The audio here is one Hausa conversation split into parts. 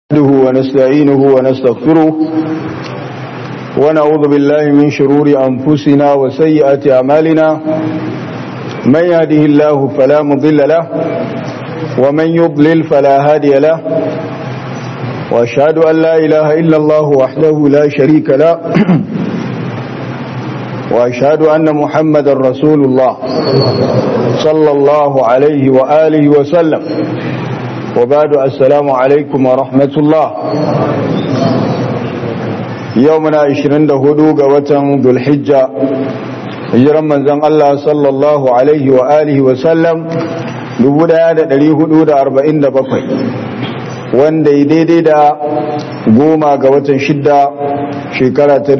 نحمده ونستعينه ونستغفره ونعوذ بالله من شرور أنفسنا وسيئات أعمالنا من يهده الله فلا مضل له ومن يضلل فلا هادي له وأشهد أن لا إله إلا الله وحده لا شريك له وأشهد أن محمد رسول الله صلى الله عليه وآله وسلم وبعد السلام عليكم ورحمة الله يومنا عشرين دهدوغ وتن ذو الحجة hijiran manzon Allah sallallahu alaihi wa alihi wa sallam 1447 wanda ya daidai da goma ga watan shidda shekara ta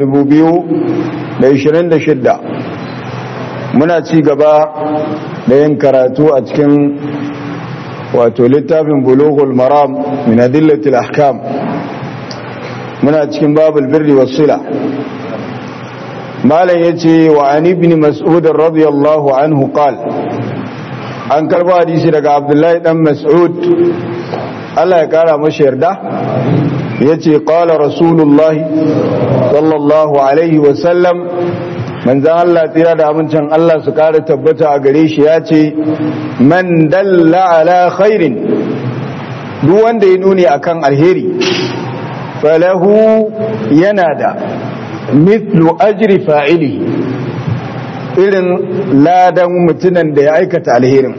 2026 muna ci gaba da yin karatu a cikin wato littafin bulughul maram min adillatil ahkam muna cikin babul birri was sila malam yace wa an ibn mas'ud radiyallahu anhu qal an karba hadisi daga abdullahi dan mas'ud Allah ya kara masa yarda yace qala rasulullahi sallallahu alaihi wa sallam manzan Allah tsira da amincin Allah su kara tabbata a gare shi ya ce man dalla ala khairin duk wanda ya nuni akan alheri falahu yana da mithlu ajri fa'ili irin ladan mutunan da ya aikata alherin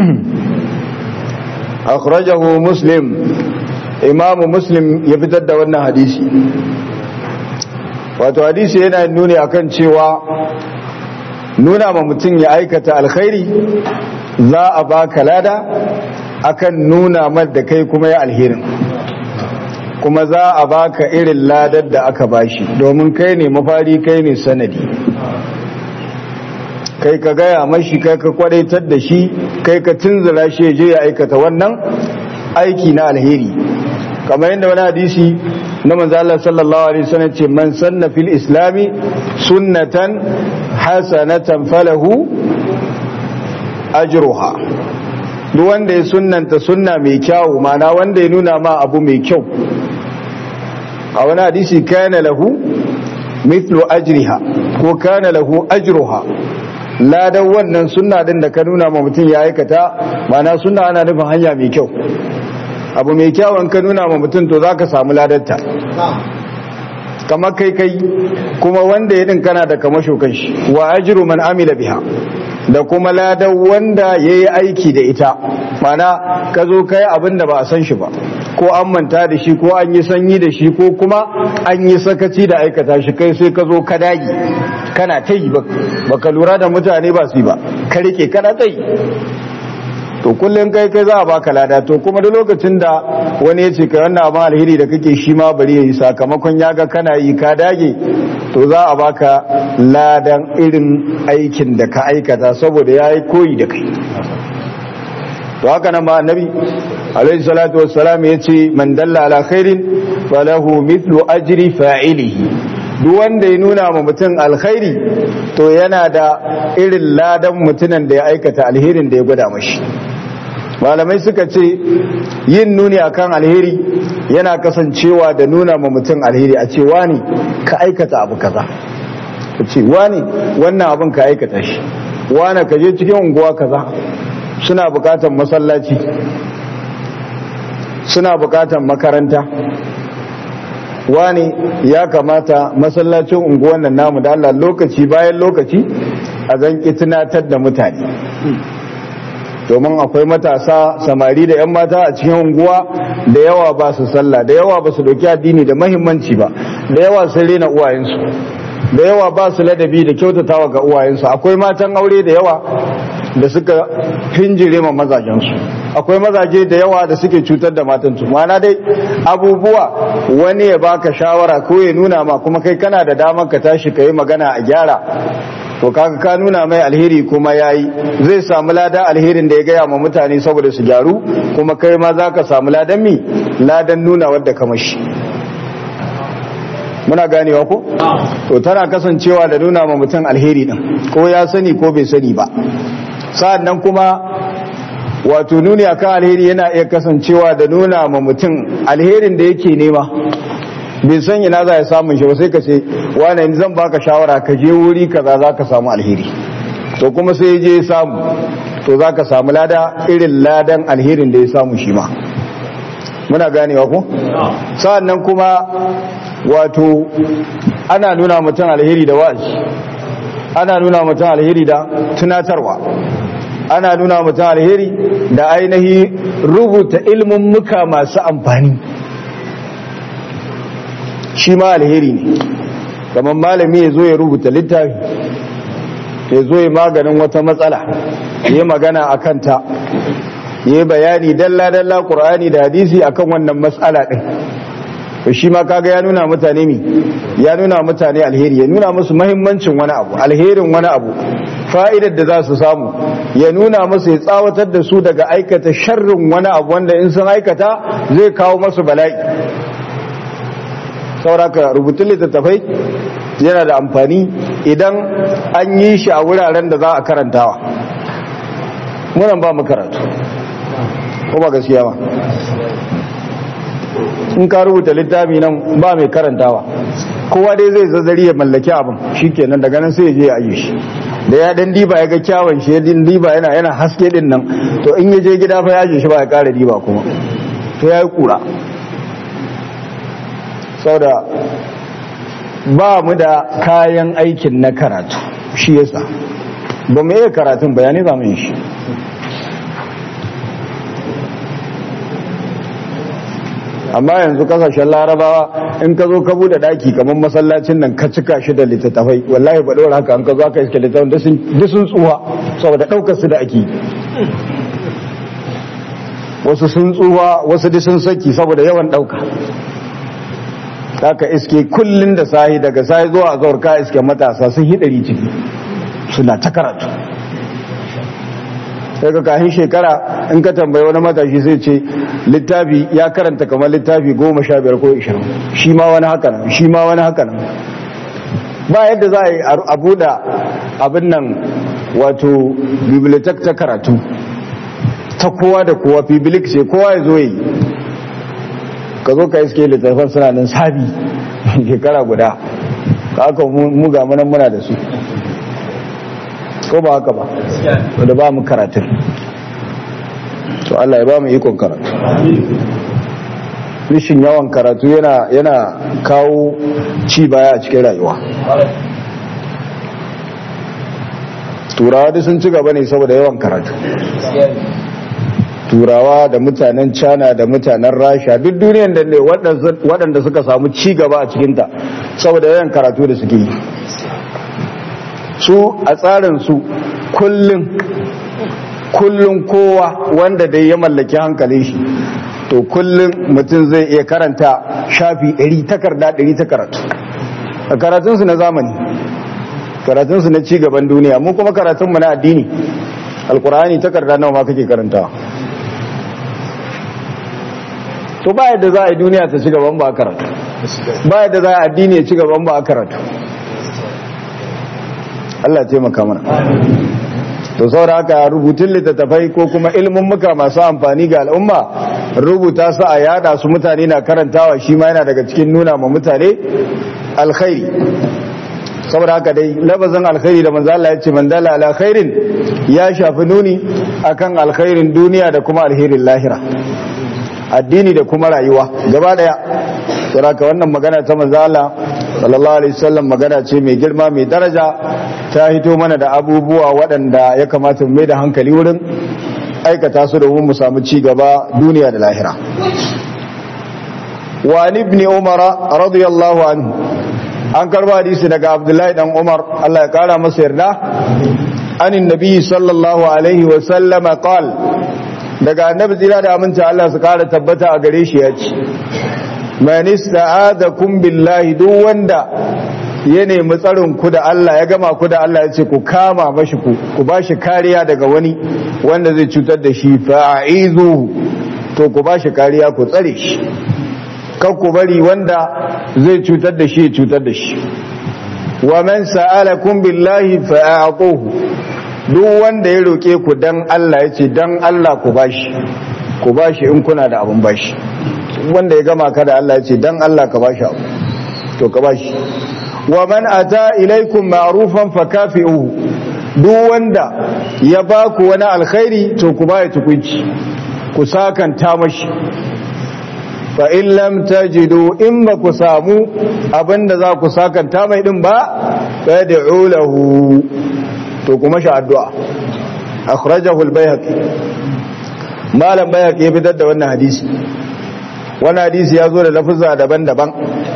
akhrajahu muslim imamu muslim ya fitar da wannan hadisi wato hadisi yana nuni akan cewa nuna ma mutum ya aikata alkhairi za a baka lada akan nuna mar da kai kuma ya alherin kuma za a baka irin ladar da aka bashi domin kai ne mafari kai ne sanadi kai ka gaya mashi kai ka kwadaitar da shi kai ka tunzura shi je ya aikata wannan aiki na alheri kamar yadda wani hadisi na manzo Allah sallallahu alaihi wasallam ce man sanna fil islami sunnatan hasanatan falahu ajruha duk wanda ya sunnanta sunna mai kyau mana wanda ya nuna ma abu mai kyau a wani hadisi kana lahu mithlu ajriha ko kana lahu ajruha ladan wannan sunna din da ka nuna ma mutum ya aikata mana sunna ana nufin hanya mai kyau abu mai kyawun ka nuna ma mutum to za ka samu ladarta kamar kai kai kuma wanda ya din kana da kamasho kan shi wa ajiru man amila biha da kuma ladan wanda ya yi aiki da ita mana ka zo kai abin da ba a san shi ba ko an manta da shi ko an yi sanyi da shi ko kuma an yi sakaci da aikata shi kai sai ka zo ka dagi kana ta yi ba ka lura da mutane ba su yi ba ka rike kana ta yi to kullum kai kai za a baka lada to kuma da lokacin da wani ya ce ka wannan abin alheri da kake shi ma bari ya yi sakamakon ya ga kana yi ka dage to za a baka ladan irin aikin da ka aikata saboda ya yi koyi da kai to haka nan ma annabi alaihi salatu wassalam ya ce man dalla ala khairin falahu mithlu ajri fa'ilihi duk wanda ya nuna ma mutum alkhairi to yana da irin ladan mutunan da ya aikata alherin da ya gwada mashi malamai suka ce yin nuni akan alheri yana kasancewa da nuna ma mutum alheri a ce wani ka aikata abu kaza ka ce wani wannan abin ka aikata shi wani ka je cikin unguwa kaza suna bukatan masallaci suna bukatan makaranta wani ya kamata masallacin unguwan nan namu da Allah lokaci bayan lokaci a zanki tunatar da mutane domin akwai matasa samari da 'yan mata a cikin unguwa da yawa ba su sallah da yawa ba su dauki addini da mahimmanci ba da yawa sun rena uwayensu da yawa ba su ladabi da kyautatawa ga uwayensu akwai matan aure da yawa da suka hinjire ma mazajensu akwai mazaje da yawa da suke cutar da matansu mana dai abubuwa wani ya baka shawara ko ya nuna ma kuma kai kana da damar ka tashi ka yi magana a gyara to kaga ka nuna mai alheri kuma yayi zai samu lada alherin da ya gaya ma mutane saboda su gyaru kuma kai ma za ka samu ladan mi ladan nuna wadda ka mashi muna ganewa ko to tana kasancewa da nuna ma mutum alheri din ko ya sani ko bai sani ba sa'an nan kuma wato nuni akan alheri yana iya kasancewa da nuna ma mutum alherin da yake nema bai san ina za ya samun shi ba sai ka ce wane zan baka shawara ka je wuri kaza za ka samu alheri to kuma sai je samu to za ka samu lada irin ladan alherin da ya samu shi ma muna ganewa ko sa'annan kuma wato ana nuna mutum alheri da wa'azi ana nuna mutum alheri da tunatarwa ana nuna mutum alheri da ainihi rubuta ilmin muka masu amfani shi ma alheri ne kamar malami ya zo ya rubuta littafi ya zo ya maganin wata matsala ya magana a kanta ya bayani dalla-dalla ƙur'ani da hadisi akan wannan matsala ɗin to shi ma kaga ya nuna mutane mi ya nuna mutane alheri ya nuna musu mahimmancin wani abu alherin wani abu fa'idar da za su samu ya nuna musu ya tsawatar da su daga aikata sharrin wani abu wanda in sun aikata zai kawo masu bala'i sauraka rubutun littattafai yana da amfani idan an yi shi a wuraren da za a karantawa munan ba mu karatu ko ba gaskiya ba in ka rubuta littafi nan ba mai karantawa kowa dai zai zazzari ya mallaki abin shikenan daga nan sai ya je ya aje shi da ya dan diba ya ga kyawun shi ya din diba yana yana haske din nan to in ya je gida fa ya aje shi ba ya kara diba kuma to ya yi kura saboda ba mu da kayan aikin na karatu shi yasa ba mu iya karatun bayani za mu yi shi amma yanzu kasashen larabawa in ka zo ka bude daki kamar masallacin nan ka cika shi da littattafai wallahi ba dora haka an ka zo aka iske littattafai duk sun tsuwa saboda daukar su da ake wasu sun tsuwa wasu duk sun saki saboda yawan dauka haka iske kullun da sahi daga sahi zuwa azhar ka iske matasa sun hidari ciki suna ta karatu sai ka kahin shekara in ka tambayi wani matashi sai ce littafi ya karanta kamar littafi goma sha biyar ko ishirin shi ma wani haka nan shi ma wani haka nan ba yadda za a yi a buɗa abin nan wato bibliotek ta karatu ta kowa da kowa bibilik ce kowa ya zo yi ka zo ka iske littattafan suna nan sabi shekara guda ka aka muga manan muna da su ko ba haka ba da ba mu karatun to Allah ya ba mu ikon karatu rishin yawan karatu yana yana kawo ci baya a cikin rayuwa turawa duk sun ci gaba ne saboda yawan karatu turawa da mutanen china da mutanen rasha duk duniyan da ne waɗanda suka samu ci gaba a cikinta saboda yawan karatu da suke yi su a tsarinsu kullum kullum kowa wanda dai ya mallaki hankalin shi to kullum mutum zai iya karanta shafi 100 takarda 100 ta karatu a karatunsu na zamani karatunsu na cigaban duniya mu kuma karatunmu na addini alkur'ani takarda nawa ma kake karantawa to ba yadda za a yi duniya ta ci gaban ba a karatu ba yadda za a addini ya ci gaban ba a karatu Allah taimaka mana to saboda haka rubutun littattafai ko kuma ilmin muka masu amfani ga al'umma rubuta su a yada su mutane na karantawa shi ma yana daga cikin nuna ma mutane alkhairi saboda haka dai labazin alkhairi da manzo Allah ya ce man dala ala khairin ya shafi nuni akan alkhairin duniya da kuma alherin lahira addini da kuma rayuwa gaba daya saboda haka wannan magana ta manzo Allah sallallahu alaihi wasallam magana ce mai girma mai daraja ta hito mana da abubuwa waɗanda ya kamata mu mai da hankali wurin aikata su domin mu samu ci gaba duniya da lahira wa ibn umar radiyallahu anhu an karba hadisi daga abdullahi dan umar Allah ya kara masa yarda anin nabi sallallahu alaihi wa sallama qal daga annabi tsira da aminta Allah su kara tabbata a gare shi ya ce man ista'adakum billahi duk wanda ya nemi tsarin ku da Allah ya gama ku da Allah ya ce ku kama mashi ku ku bashi kariya daga wani wanda zai cutar da shi fa'izu to ku bashi kariya ku tsare shi kan ku bari wanda zai cutar da shi cutar da shi wa man sa'alakum billahi fa'atuhu duk wanda ya roke ku dan Allah yace dan Allah ku bashi ku bashi in kuna da abun bashi wanda ya gama ka da Allah yace dan Allah ka bashi abu to ka bashi wa man ata ilaikum ma'rufan fakafi'uhu duk wanda ya baku wani alkhairi to ku baya tukunci ku sakanta mashi fa in lam tajidu in ba ku samu abinda za ku sakanta mai din ba fad'u lahu to kuma shi addu'a akhrajahu al-bayhaqi malam bayhaqi ya fitar da wannan hadisi wannan hadisi ya zo da lafuzza daban-daban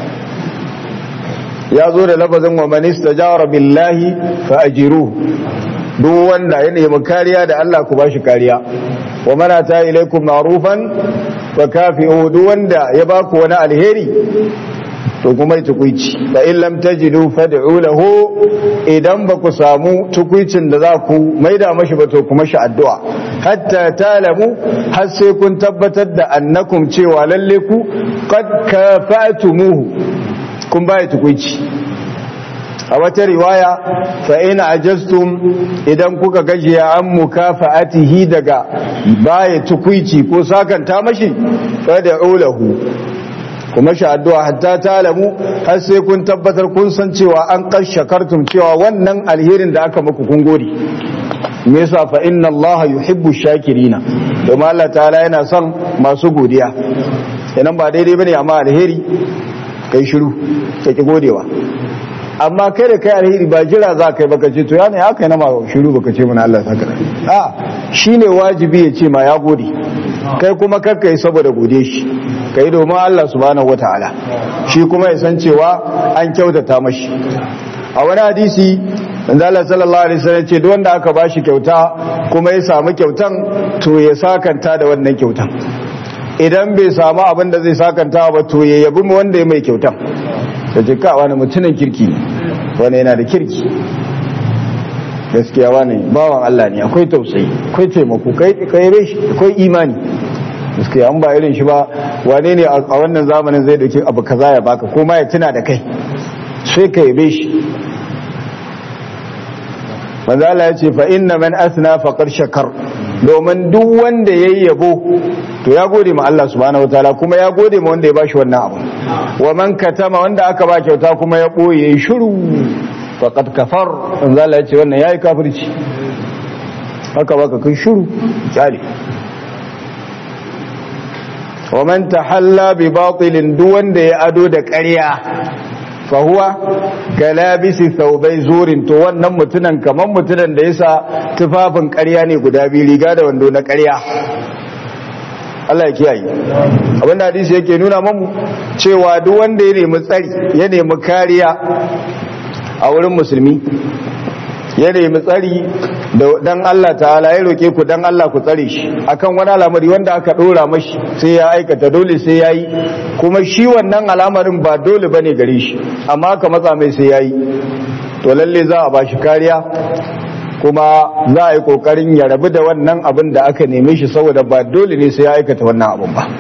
ya zo da lafazin wa man istajara billahi fa ajiruhu duk wanda ya nemi kariya da Allah ku bashi kariya wa mana ta ilaikum ma'rufan fa kafi'u duk wanda ya baku wani alheri to kuma yi tukuici fa in lam tajidu fad'u lahu idan ba ku samu tukuicin da za ku maida mashi ba to kuma shi addu'a hatta talamu har sai kun tabbatar da annakum cewa lalle ku qad kafa'tumuhu kun baya tukuici a wata riwaya fa in ajastum idan kuka gajiya an mukafa'atihi daga baya tukuici ko sakanta mashi fad'u lahu kuma shi addu'a hatta talamu har sai kun tabbatar kun san cewa an kashakartum cewa wannan alherin da aka muku kun gode me yasa fa inna allaha yuhibbu shakirina domin Allah ta'ala yana son masu godiya idan ba daidai bane amma alheri kai shiru ka ki godewa amma kai da kai alheri ba jira za ka yi baka ce to ya ne haka yana ma shiru baka ce mana Allah saka a shine wajibi ya ce ma ya gode kai kuma kakka yi saboda gode shi kai domin Allah subhanahu wataala shi kuma ya san cewa an kyautata mashi a wani hadisi manzo Allah sallallahu alaihi wasallam ce duk wanda aka bashi kyauta kuma ya samu kyautan to ya sakanta da wannan kyautan idan bai samu abin da zai sakanta ba to ya yabi mu wanda ya mai kyautan da jika wani mutumin kirki wani yana da kirki gaskiya wani bawan Allah ne akwai tausayi akwai taimako kai kai shi akwai imani gaskiya an ba irin shi ba wane ne a wannan zamanin zai dauki abu kaza ya baka ko ma ya tuna da kai sai ka yabe shi manzo Allah ya ce fa inna man asna faqad shakar domin duk wanda yayi yabo to ya gode ma Allah subhanahu wataala kuma ya gode ma wanda ya bashi wannan abu wa man katama wanda aka ba kyauta kuma ya boye shiru faqad kafar manzo Allah ya ce wannan yayi kafirci haka baka kai shiru kyale wa man tahalla bi batilin duk wanda ya ado da ƙarya fahuwa galabisi saubai zurin to wannan mutunan kamar mutunan da yasa tufafin ƙarya ne guda biyu riga da wando na ƙarya Allah ya kiyaye abinda hadisi yake nuna mamu cewa duk wanda ya nemi tsari ya nemi kariya a wurin musulmi ya nemi tsari dan Allah ta'ala ya roke ku dan Allah ku tsare shi akan wani al'amari wanda aka dora mashi sai ya aikata dole sai ya yi kuma shi wannan al'amarin ba dole bane gare shi amma aka matsa mai sai ya yi to lalle za a ba shi kariya kuma za a yi kokarin ya rabu da wannan abin da aka neme shi saboda ba dole ne sai ya aikata wannan abin ba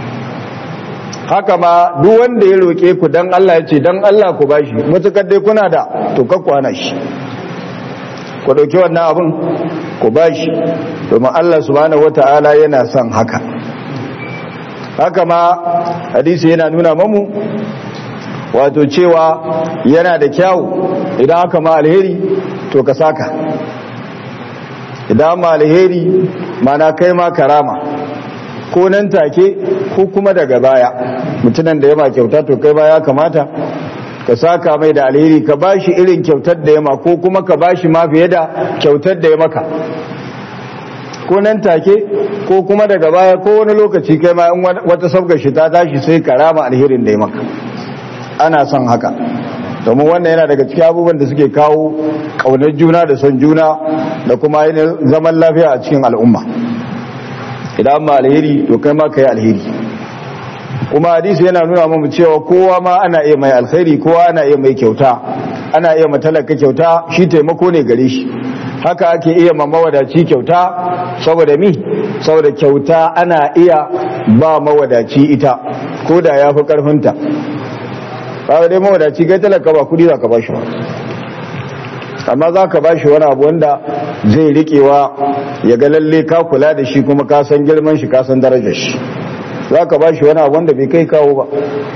haka ma duk wanda ya roke ku dan Allah ya ce dan Allah ku bashi mutukar dai kuna da to kakku hana shi ku ɗauki wannan abin ku ba shi domin Allah subhanahu wata'ala yana son haka haka ma hadisi yana nuna mamu wato cewa yana da kyawu idan aka ma alheri to ka saka idan ma alheri mana kai ma karama ko nan take ko kuma daga baya mutunan da ya ma kyauta to kai baya kamata ka saka mai da alheri ka bashi irin kyautar da ya ma ko kuma ka bashi ma fiye da kyautar da ya maka ko nan take ko kuma daga baya ko wani lokaci kai ma in wata sabgar shi ta tashi sai ka rama alherin da ya maka ana son haka domin wannan yana daga cikin abubuwan da suke kawo kaunar juna da son juna da kuma yin zaman lafiya a cikin al'umma idan ma alheri to kai ma ka yi alheri kuma hadisi yana nuna mamu cewa kowa ma ana iya mai alkhairi kowa ana iya mai kyauta ana iya matalaka kyauta shi taimako ne gare shi haka ake iya ma mawadaci kyauta saboda mi saboda kyauta ana iya ba mawadaci ita ko da ya fi karfinta ba dai mawadaci kai talaka ba kudi za ka ba shi ba amma za ka ba shi wani abu wanda zai riƙewa ya ga lalle ka kula da shi kuma ka san girman shi ka san darajar shi za ka ba shi wani abu wanda bai kai kawo ba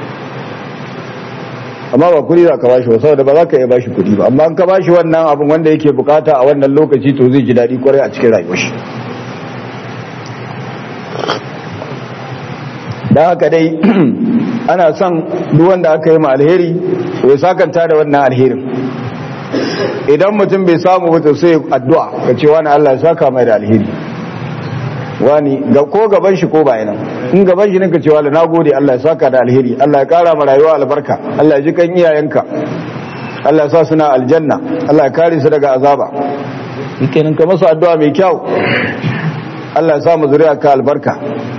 amma ba kudi za ka ba shi ba saboda ba za ka iya ba shi kudi ba amma an ka ba shi wannan abin wanda yake bukata a wannan lokaci to zai ji daɗi kwarai a cikin rayuwar shi da haka dai ana son duk wanda aka yi ma alheri ya sakanta da wannan alherin idan mutum bai samu wata sai addu'a ka ce wani Allah ya saka mai da alheri wani ga ko gaban shi ko bayanan in gaban shi ne ka ce wani na gode Allah ya saka da alheri Allah ya kara ma rayuwa albarka Allah ya ji kan iyayenka Allah ya sa suna aljanna Allah ya kare su daga azaba kenan ka masa addu'a mai kyau Allah ya sa mu zuriya ka albarka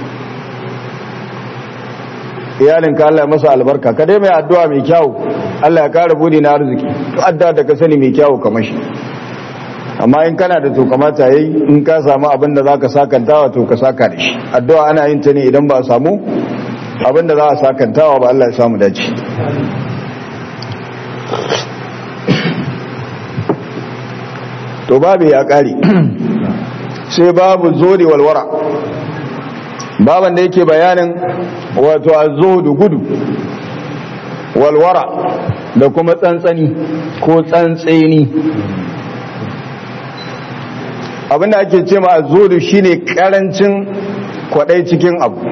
iyalinka Allah ya masa albarka ka dai mai addu'a mai kyau Allah ya kara bude na arziki addu'a da ka sani mai kyau kamar shi amma in kana da to kamata yayi in ka samu abin da zaka sakantawa to ka saka da shi addu'a ana yin ta ne idan ba a samu abin da za a sakantawa ba Allah ya samu dace to babu ya kare sai babu zodi walwara baban da yake bayanin wato azuhudu gudu walwara da kuma tsantsani ko tsantseni abinda ake ce ma azuhudu shine karancin kwadai cikin abu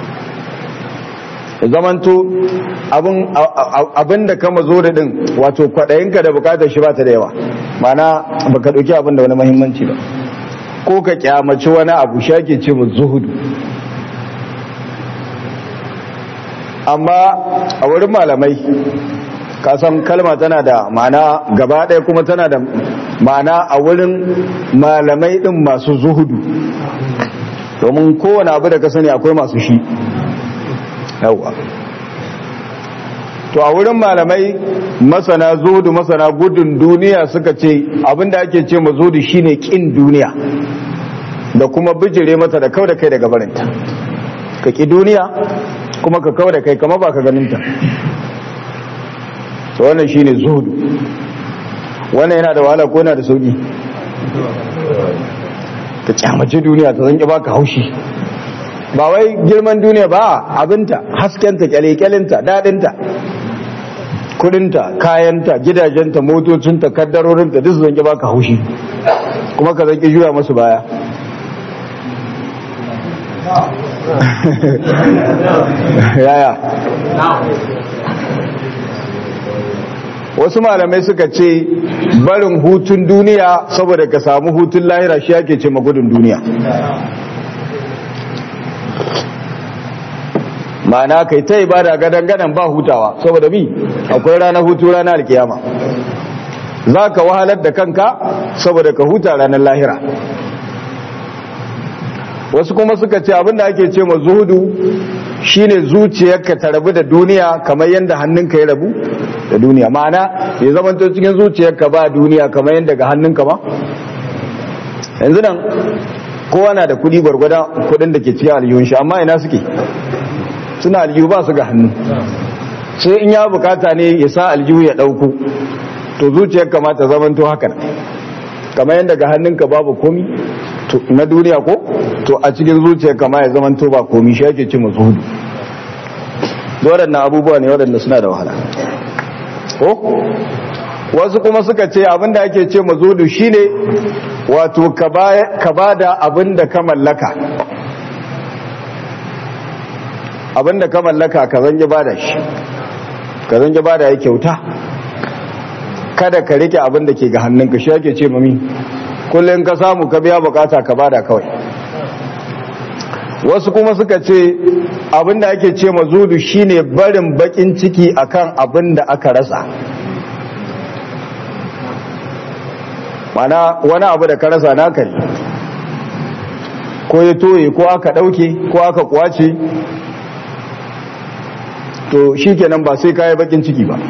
zamanto abinda kama zo da din wato kwadayinka da bukatar shi ba ta da yawa mana baka dauki abin da wani mahimmanci ba ko ka kyamaci wani abu shake ce mu zuhudu amma a wurin malamai kasan kalma tana da ma'ana gaba ɗaya kuma tana da ma'ana a wurin malamai ɗin masu zuhudu domin kowane abu da ka sani akwai masu shi yawa to a wurin malamai masana zuhudu masana gudun duniya suka ce abinda ake ce ma zuhudu shine kin duniya da kuma bijire mata da kau da kai daga barinta ka ki duniya kuma ka kawo da kai kama ba ka ganinta to wannan shine zuhudu wannan yana da wahala ko yana da sauki ka kyamace duniya ta zanki baka haushi ba wai girman duniya ba abinta haskenta kyale-kyalinta daɗinta kudinta kayanta gidajenta motocinta kaddarorinta duk zanki baka haushi kuma ka zanki juya masu baya yaya wasu malamai suka ce barin hutun duniya saboda ka samu hutun lahira shi ake ce magudun duniya ma'ana kai ta ibada gadan-gadan ba hutawa saboda bi akwai ranar hutu ranar alkiyama za ka wahalar da kanka saboda ka huta ranar lahira wasu kuma suka ce abinda ake ce ma zuhudu shine zuciyarka ta rabu da duniya kamar yadda hannunka ya rabu da duniya ma'ana ya zamanto cikin zuciyarka ba duniya kamar yadda ga hannunka ba yanzu nan kowa na da kudi gwargwada kudin da ke cikin aljihun shi amma ina suke suna aljihu ba su ga hannu sai in ya bukata ne ya sa aljihu ya dauko to zuciyar kamata zamanto haka kamar yadda ga hannunka babu komi na duniya ko to a cikin zuciyar kama ya zamanto ba komi shi ake ce masu hudu waɗannan abubuwa ne waɗanda suna da wahala ko wasu kuma suka ce abinda ake ce mazudu shine wato ka ba da abinda ka mallaka abinda ka mallaka ka zange ba da shi ka zange ba da ya kyauta kada ka rike abinda ke ga hannunka shi ake ce mami kullum ka samu ka biya bukata ka bada kawai wasu kuma suka ce abinda ake ce mazudu shine barin bakin ciki akan abinda aka rasa mana wani abu da ka rasa naka ne ko ya toye ko aka dauke ko aka kwace to shikenan ba sai ka yi bakin ciki ba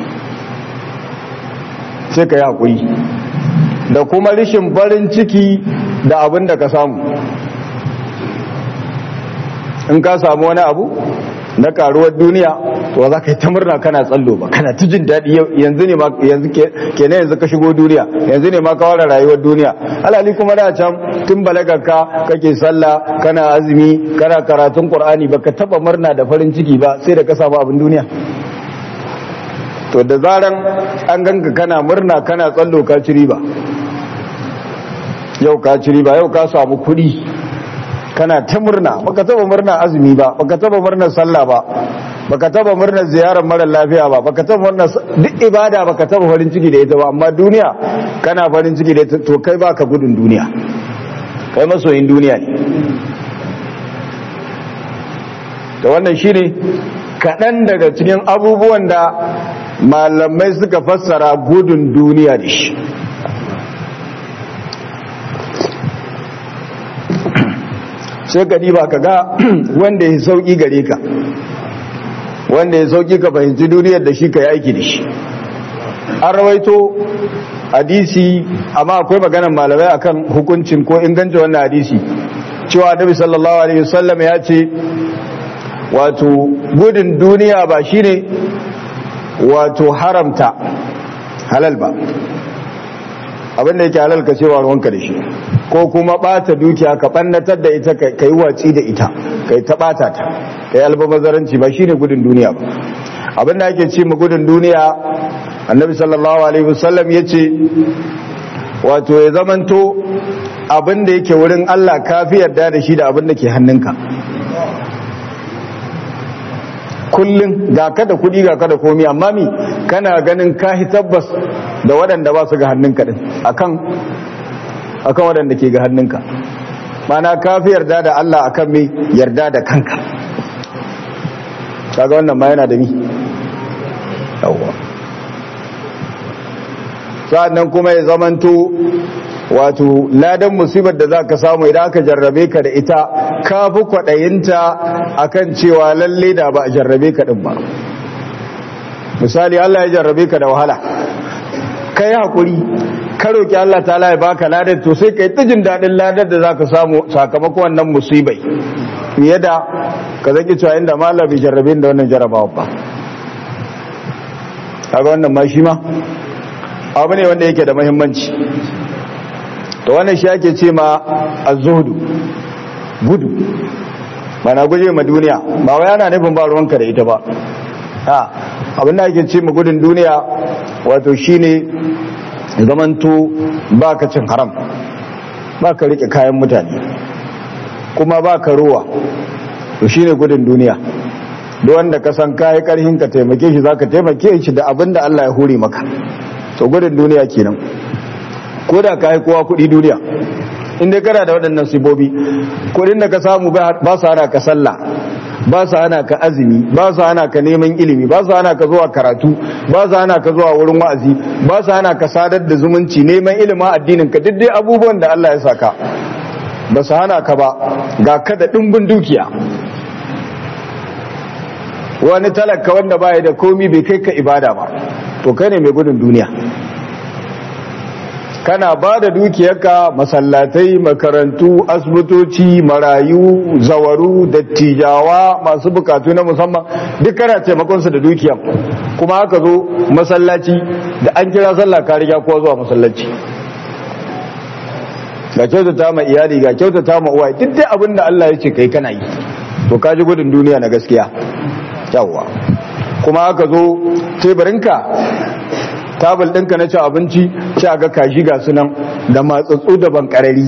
sai ka yi haƙuri da kuma rishin barin ciki da abin da ka samu in ka samu wani abu na karuwar duniya to za ka yi ta murna kana tsallo ba kana ta jin daɗi yanzu ne ma yanzu kenan yanzu ka shigo duniya yanzu ne ma ka ware rayuwar duniya alhali kuma da can tun balagarka kake sallah kana azumi kana karatun qur'ani baka taba murna da farin ciki ba sai da ka samu abin duniya to da zaran an ganka kana murna kana tsallo ka ci riba yau ka ci riba yau ka samu kuɗi kana ta murna baka taba murna azumi ba baka taba murnar sallah ba baka taba murnar ziyarar mara lafiya ba baka taba murnar duk ibada baka taba farin ciki da ita ba amma duniya kana farin ciki da ita to kai baka gudun duniya kai masoyin duniya ne da wannan shine kaɗan daga cikin abubuwan da malamai suka fassara gudun duniya da shi sai ka diba ka ga wanda ya sauki gare ka wanda ya sauki ka fahimci duniyar da shi ka yi aiki da shi an rawaito hadisi amma akwai maganar malamai akan hukuncin ko inganta wannan hadisi cewa annabi sallallahu alaihi wasallam ya ce wato gudun duniya ba shine wato haramta halal ba abinda yake halal ka cewa ruwanka da shi ko kuma bata dukiya ka bannatar da ita ka yi watsi da ita ka yi ta bata ta ka yi albabazaranci ba shine gudun duniya ba abinda ake ce mu gudun duniya annabi sallallahu alaihi wasallam ya ce wato ya zamanto abinda yake wurin Allah kafi yarda da shi da abinda ke hannunka kullum ga ka da kudi ga ka da komi amma mi kana ganin kahi tabbas da waɗanda ba su ga hannunka din akan akan waɗanda ke ga hannunka mana kafi yarda da Allah akan mi yarda da kanka kaga wannan ma yana da mi yawwa sa'annan kuma ya zamanto wato ladan musibar da za ka samu idan aka jarrabe ka da ita ka fi kwaɗayinta a kan cewa lalle da ba a jarrabe ka ɗin ba misali Allah ya jarrabe ka da wahala ka yi haƙuri ka roƙi Allah ta ya baka ladar to sai ka yi tijin daɗin ladar da za ka samu sakamakon wannan musibai fiye da ka zaki cewa inda malam bai jarrabe da wannan jarrabawa ba kaga wannan ma shi ma abu ne wanda yake da muhimmanci to wannan shi ake ce ma az-zuhdu gudu bana guje ma duniya ba wai ana nufin ba ruwanka da ita ba ha abin da ake ce ma gudun duniya wato shine zamanto baka cin haram baka rike kayan mutane kuma baka ruwa to shine gudun duniya duk wanda ka san kai karhin ka taimake shi zaka taimake shi da abin da Allah ya hore maka to gudun duniya kenan ko da ka yi kowa kudi duniya inda kana da waɗannan sibobi kudin da ka samu ba su hana ka sallah ba su hana ka azumi ba su hana ka neman ilimi ba su hana ka zuwa karatu ba su hana ka zuwa wurin wa'azi ba su hana ka sadar da zumunci neman ilimin addinin ka duk dai abubuwan da Allah ya saka ba su hana ka ba ga ka da ɗimbin dukiya wani talaka wanda baya da komi bai kai ka ibada ba to kai ne mai gudun duniya kana ba da dukiyarka masallatai makarantu asibitoci marayu zawaru dattijawa masu bukatu na musamman duk kana taimakonsu da dukiyar kuma haka zo masallaci da an kira sallah ka riga kowa zuwa masallaci ga kyautata ma iyali ga kyautata ma uwa duk dai abin da Allah ya ce kai kana yi to ka ji gudun duniya na gaskiya yawwa kuma haka zo teburinka tabal ɗinka na ci abinci sai ga kashi ga sunan da matsatsu da bankarari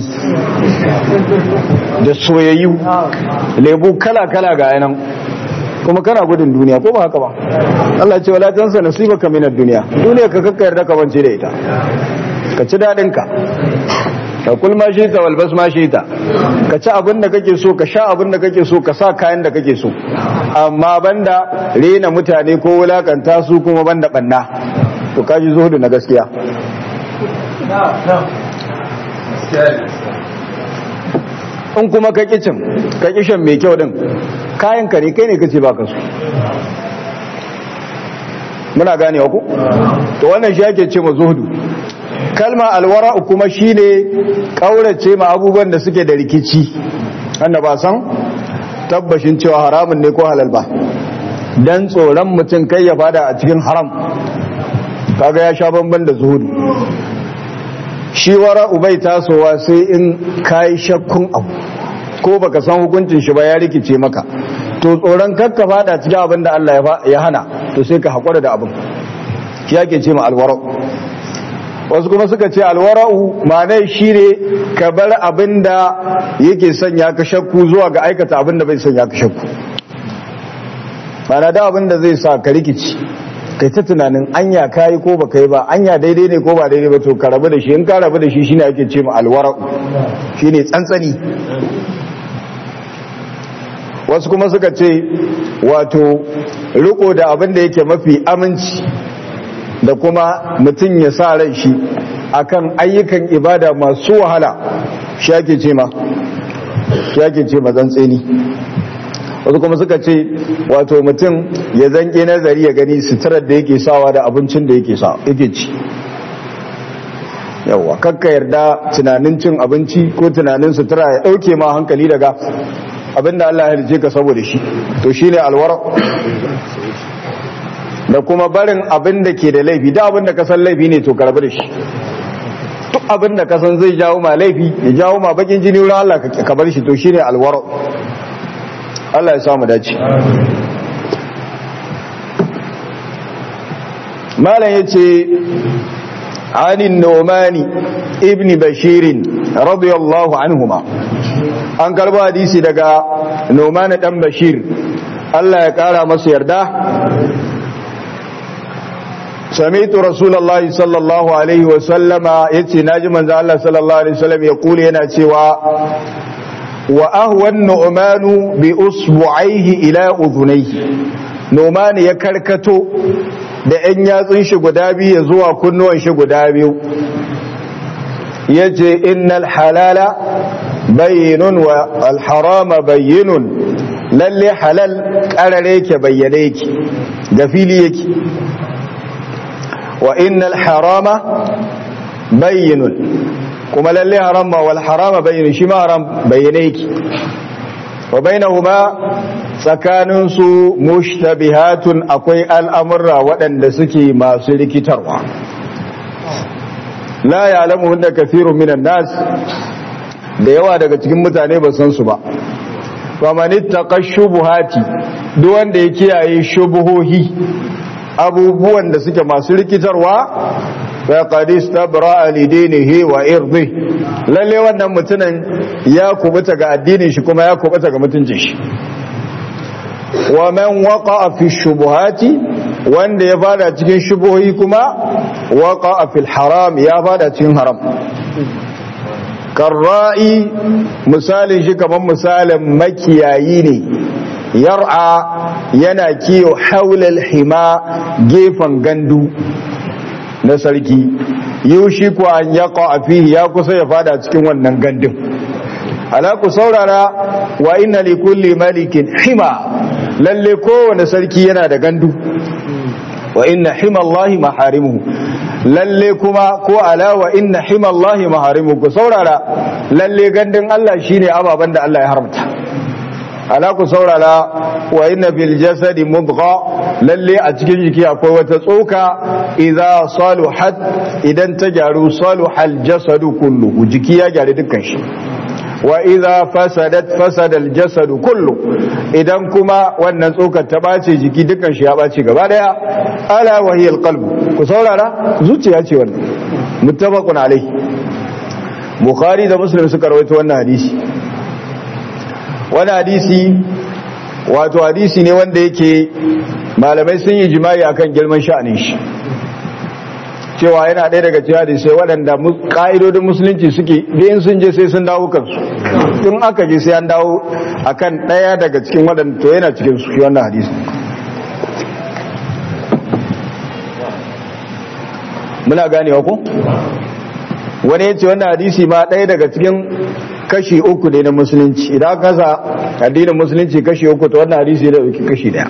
da soyayyu lebu kala-kala ga yanan kuma kana gudun duniya ko ba haka ba Allah ce wala tansa nasibaka minad duniya duniya ka kakka yarda ka bance da ita ka ci dadin ka ka kul ma shi ta walbas ma shi ta ka ci abin da kake so ka sha abin da kake so ka sa kayan da kake so amma banda rena mutane ko wulakanta su kuma banda banna to kaji zuhudu na gaskiya in kuma ka kicin ka kishin mai kyau din kayan ka ne kai ne kace baka su muna gane ku to wannan shi ake ce ma zuhudu kalma alwara kuma shine kaurace ma abubuwan da suke da rikici wanda ba san tabbashin cewa haramun ne ko halal ba dan tsoron mutum kai ya fada a cikin haram kaga ya sha bamban da zuhudu shi wara ubai tasowa sai in kayi shakkun abu ko baka san hukuncin shi ba ya rikice maka to tsoron kakka fada cikin abin da Allah ya hana to sai ka haƙura da abin shi yake ce ma alwara'u wasu kuma suka ce alwara'u ma'anai shi ne ka bar abin da yake sanya ka shakku zuwa ga aikata abin da bai sanya ka shakku ma'ana da abin da zai sa ka rikici kai ta tunanin anya kayi ko baka yi ba anya daidai ne ko ba daidai ba to ka rabu da shi in ka rabu da shi shine ake ce ma alwara'u shine tsantsani wasu kuma suka ce wato riko da abin da yake mafi aminci da kuma mutum ya sa ran shi akan ayyukan ibada masu wahala shi ake ce ma shi ake ce ma tsantseni wasu kuma suka ce wato mutum ya zanke nazari ya gani suturar da yake sawa da abincin da yake sa yake ci yawa kakka yarda tunanin cin abinci ko tunanin sutura ya dauke ma hankali daga abinda Allah ya halice ka saboda shi to shine alwara da kuma barin abin da ke da laifi da abin da ka san laifi ne to karbi da shi duk abin da ka san zai jawo ma laifi ya jawo ma bakin jini wurin Allah ka bar shi to shine alwara Allah ya samu dace malam yace anin nomani ibn bashirin radiyallahu anhuma an karba hadisi daga nomani dan bashir Allah ya kara masa yarda sami'tu rasulullahi sallallahu alaihi wa sallama yace naji manzo Allah sallallahu alaihi wasallam ya kula yana cewa wa ahwa an-nu'manu bi usbu'aihi ila udhunayhi nomani ya karkato da ‘yan yatsun shi guda biyu zuwa kunnuwan shi guda biyu ya ce innal halala bayyinun wa alharama bayyinun lalle halal ƙarare ke bayyane yake da fili yake wa innal harama bayyinun kuma lalle harama wal harama bayyinun shi ma haram bayyane yake wa bainahuma tsakaninsu mushtabihatun akwai al'amurra waɗanda suke masu rikitarwa la ya alamu wanda kasirun minan nas da yawa daga cikin mutane ba san su ba famanit taƙa shubuhati duk wanda ya kiyaye shubuhohi abubuwan da suke masu rikitarwa faqad istabra lidinihi wa irdi lalle wannan mutumin ya kubuta ga addinin shi kuma ya kubuta ga mutuncin shi wa man waqa'a fi shubuhati wanda ya fada cikin shubuhi kuma waqa'a fil haram ya fada cikin haram karra'i misalin shi kaman misalin makiyayi ne yar'a yana kiyo haulal hima gefen gandu na sarki yushi ku an yaqa fihi ya kusa ya fada cikin wannan gandun ala ku saurara wa inna li kulli malikin hima lalle kowane sarki yana da gandu wa inna himallahi maharimuhu lalle kuma ko ala wa inna himallahi maharimuhu ku saurara lalle gandun Allah shine ababan da Allah ya haramta ala ku saurara wa inna fil jasadi mudgha lalle a cikin jiki akwai wata tsoka idza saluhat idan ta gyaru saluhal jasadu kullu jiki ya gyaru dukkan shi wa idza fasadat fasada al-jasad kullu idan kuma wannan tsokar ta bace jiki dukan shi ya bace gaba daya ala wa hiya al-qalb ku saurara zuciya ce wannan muttafaqun alayhi bukhari da muslim suka rawaito wannan hadisi wannan hadisi wato hadisi ne wanda yake malamai sun yi jima'i akan girman sha'anin shi cewa yana ɗaya daga cewa da sai waɗanda ƙa'idodin musulunci suke in sun je sai sun dawo kansu in aka je sai an dawo akan ɗaya daga cikin waɗanda to yana cikin su wannan hadisi muna ganewa ko wani ya ce wannan hadisi ma ɗaya daga cikin kashi uku ne na musulunci idan aka kasa addinin musulunci kashi uku to wannan hadisi da ɗauki kashi ɗaya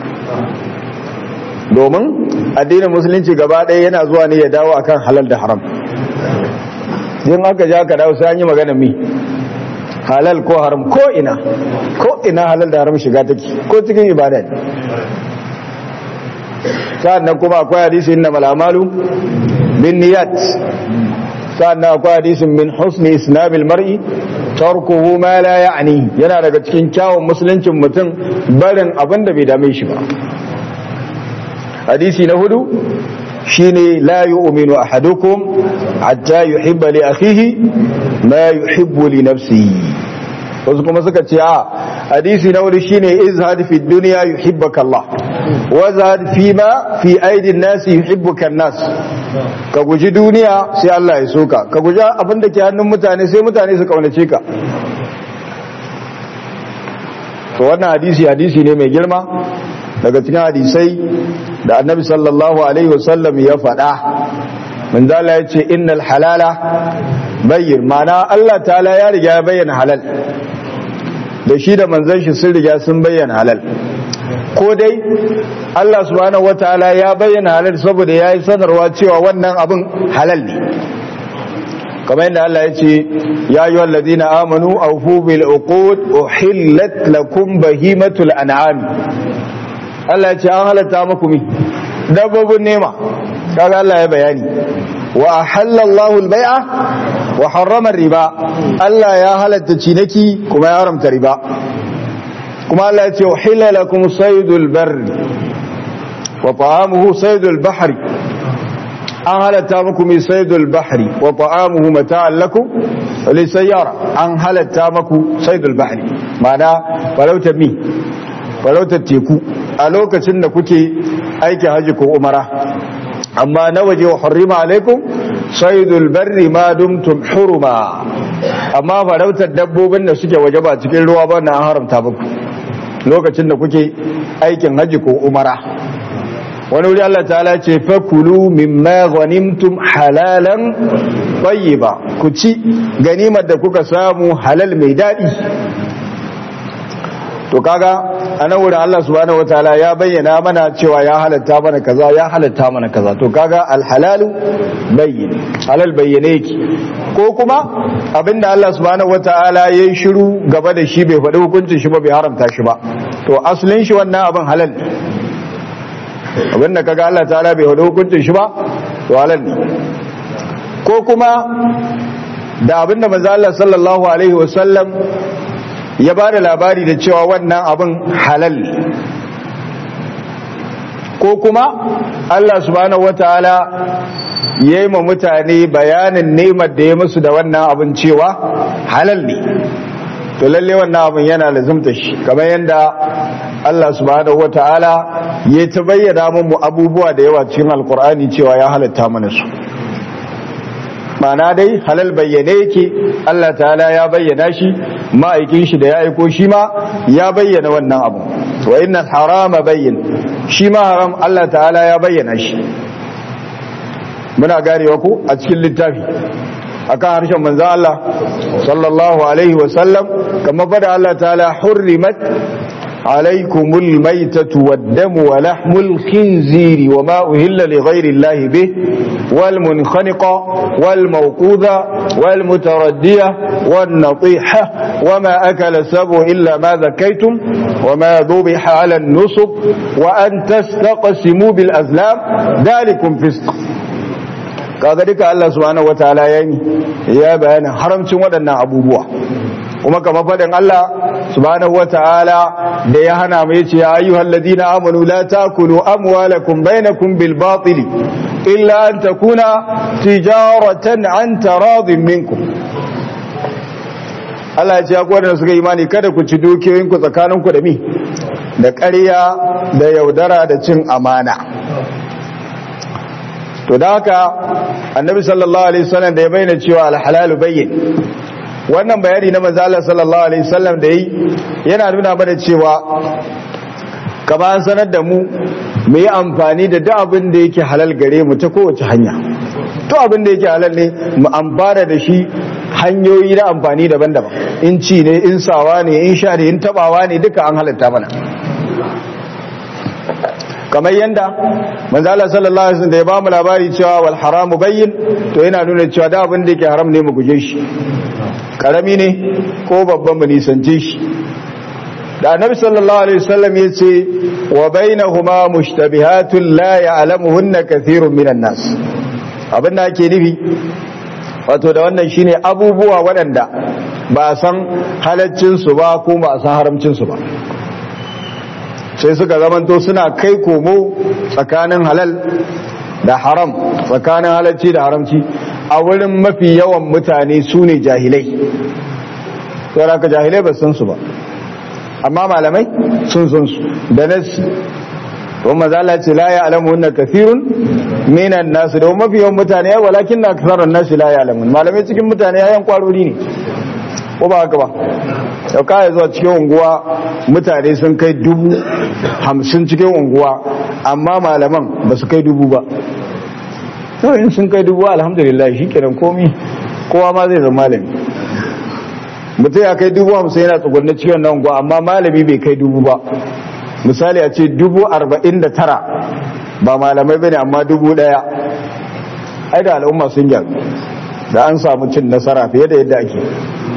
domin addinin musulunci gaba ɗaya yana zuwa ne ya dawo akan halal da haram yin aka ja ka dawo sai an yi magana mi halal ko haram ko ina ko ina halal da haram shiga take ko cikin ibada ne sannan kuma akwai hadisin na malamalu bin niyat sannan akwai hadisin min husni islamil mar'i tarkuhu ma la ya'ni yana daga cikin kyawun musuluncin mutum barin abin da bai dame shi ba hadisi na hudu shine la yu'minu ahadukum hatta yuhibba li akhihi ma yuhibbu li nafsihi wasu kuma suka ce a hadisi na wuri shine izhad fi dunya yuhibbuka Allah wa zahad fi ma fi aidin nasi yuhibbuka nas ka guji duniya sai Allah ya soka ka guji abin da ke hannun mutane sai mutane su kaunace ka to wannan hadisi hadisi ne mai girma daga cikin hadisai da annabi sallallahu alaihi wasallam ya faɗa manzala ya ce innal halala bayyin mana Allah ta'ala ya riga ya bayyana halal da shi da manzon shi sun riga sun bayyana halal ko dai Allah subhanahu wataala ya bayyana halal saboda ya yi sanarwa cewa wannan abin halal ne kamar yadda Allah ya ce ya yi wallazina amanu awfu bil uqud uhillat lakum bahimatul an'am Allah ya ce an halatta muku mi dabbobin nema kaga Allah ya bayani wa halallahu al-bai'a wa harrama riba Allah ya halatta cinaki kuma ya haramta riba kuma Allah ya ce uhilla lakum saydul barri wa ta'amuhu saydul bahri an halatta muku mai saydul bahri wa ta'amuhu mata'an lakum lisayyara an halatta muku saydul bahri ma'ana farautar mi farautar teku a lokacin da kuke aikin haji ko umara amma na waje wa hurrima alaikum saydul barri ma dumtum huruma amma farautar dabbobin da suke waje ba cikin ruwa ba na haramta muku lokacin da kuke aikin haji ko umara wani wuri Allah ta'ala ce fakulu mimma ghanimtum halalan tayyiba ku ci ganimar da kuka samu halal mai dadi to kaga anan wurin Allah subhanahu wataala ya bayyana mana cewa ya halatta mana kaza ya halatta mana kaza to kaga alhalalu bayyin halal bayyane yake ko kuma abinda Allah subhanahu wataala yayin shiru gaba da shi bai faɗi hukuncin shi ba bai haramta shi ba to asalin shi wannan abin halal ne abinda kaga Allah ta'ala bai faɗi hukuncin shi ba to halal ne ko kuma da abinda manzo Allah sallallahu alaihi wasallam ya ba da labari da cewa wannan abin halal ko kuma Allah subhanahu wataala ya yi ma mutane bayanin nemar da ya musu da wannan abin cewa halal ne to lalle wannan abin yana lazumta shi kamar yadda Allah subhanahu wataala ya ta bayyana mu abubuwa da yawa cikin alkur'ani cewa ya halatta mana su mana dai halal bayyane yake Allah ta'ala ya bayyana shi ma'aikin shi da ya aiko shi ma ya bayyana wannan abu wa inna harama bayyin shi ma haram Allah ta'ala ya bayyana shi muna garewa ku a cikin littafi akan harshen manzon Allah sallallahu alaihi wa sallam kamar fada Allah ta'ala hurrimat عليكم الميتة والدم ولحم الخنزير وما أهل لغير الله به والمنخنقة والموقوذة والمتردية والنطيحة وما أكل السبع إلا ما ذكيتم وما ذبح على النصب وأن تستقسموا بالأزلام ذلكم فسق كذلك الله سبحانه وتعالى يعني يا بيان حرمتم ودنا أبوبوا kuma kama faɗin Allah subhanahu wata'ala da ya hana mai ce ya ayyuhal ladina amanu la takulu amwalakum bainakum bil batili illa an takuna tijaratan an taradin minkum Allah ya ce ya da suka imani kada ku ci dukiyoyin ku tsakanin ku da mi da ƙarya da yaudara da cin amana to da haka annabi sallallahu alaihi wasallam da ya bayyana cewa al-halalu bayyin wannan bayani na manzo Allah sallallahu alaihi wasallam da yi yana nuna mana cewa kaba an sanar da mu mu yi amfani da duk abin da yake halal gare mu ta kowace hanya duk abin da yake halal ne mu amfana da shi hanyoyi na amfani daban-daban in ci ne in sawa ne in sha ne in tabawa ne duka an halatta mana kamar yanda manzo Allah sallallahu alaihi wasallam da ya ba mu labari cewa wal haramu bayyin to yana nuna cewa da abin da yake haram ne mu guje shi karami ne ko babban mu nisance shi da annabi sallallahu alaihi wasallam ya ce wa bainahuma mushtabihatun la ya'lamuhunna kathirun minan nas abin da ake nufi wato da wannan shine abubuwa waɗanda ba a san halaccin su ba ko ba a san haramcin su ba sai suka zamanto suna kai komo tsakanin halal da haram tsakanin halacci da haramci a wurin mafi yawan mutane su ne jahilai saboda ka jahilai ba san su ba amma malamai sun san su da nasi kuma zala ce la ya alamu wannan kafirun minan nasu da mafi yawan mutane ya walakin na kasarar nasu la ya alamu malamai cikin mutane yayan kwarori ne ko ba haka ba yau kaya zuwa cikin unguwa mutane sun kai dubu hamsin cikin unguwa amma malaman ba su kai dubu ba to in sun kai dubu alhamdulillah shi kiran komi kowa ma zai zama malami mutum ya kai dubu hamsin yana tsugunni cikin nan unguwa amma malami bai kai dubu ba misali a ce dubu arba'in da tara ba malamai bane amma dubu daya ai da al'umma sun gyaru da an samu cin nasara fiye da yadda ake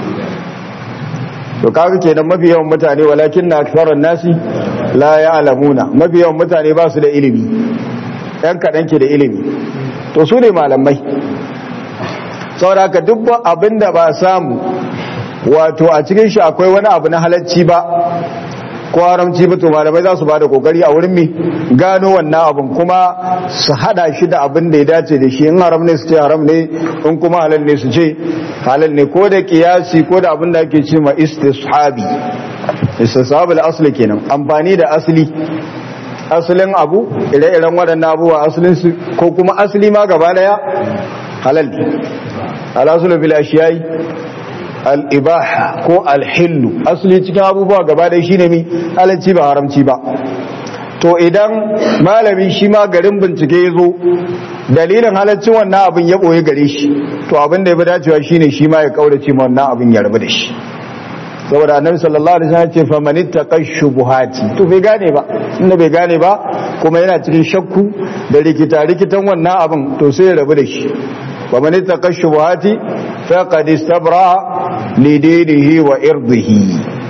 to kaga kenan mafi yawan mutane walakin na aktharun nasi la ya'lamuna mafi yawan mutane ba su da ilimi yan kadan ke da ilimi to su ne malamai saboda haka duk abinda ba samu wato a cikin shi akwai wani abu na halacci ba ko haramci ba to malamai za su ba da kokari a wurin mi gano wannan abin kuma su hada shi da abin da ya dace da shi in haram ne su ce haram ne in kuma halal ne su ce halal ne ko da kiyasi ko da abin da ake ce ma istishabi istishabi asli kenan amfani da asali asalin abu ire-iren waɗannan abubuwa asalin su ko kuma asali ma gaba daya halal ne alasul bil ashiyai al'ibaha ko alhillu asali cikin abubuwa gaba da shi ne mi halarci ba haramci ba to idan malami shi ma garin bincike ya zo dalilin halarcin wannan abin ya ɓoye gare shi to abin da ya fi dacewa shi ne shi ma ya kaurace ma wannan abin ya rabu da shi saboda annabi sallallahu alaihi wasallam ce faman ittaqa shubuhati to bai gane ba inda bai gane ba kuma yana cikin shakku da rikita rikitan wannan abin to sai ya rabu da shi faman ittaqa shubuhati faqad istabra lidinihi wa irdihi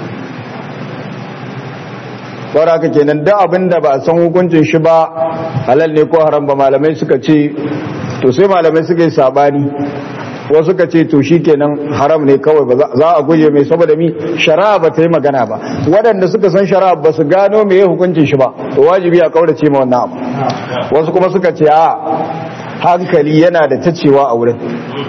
saboda haka kenan da abin da ba san hukuncin shi ba halal ne ko haram ba malamai suka ce to sai malamai suka yi sabani wasu suka ce to shi kenan haram ne kawai ba za a guje mai saboda mi shari'a ba ta yi magana ba waɗanda suka san shari'a ba su gano me hukuncin shi ba to wajibi a kaurace ma wannan abu wasu kuma suka ce a hankali yana da tacewa a wurin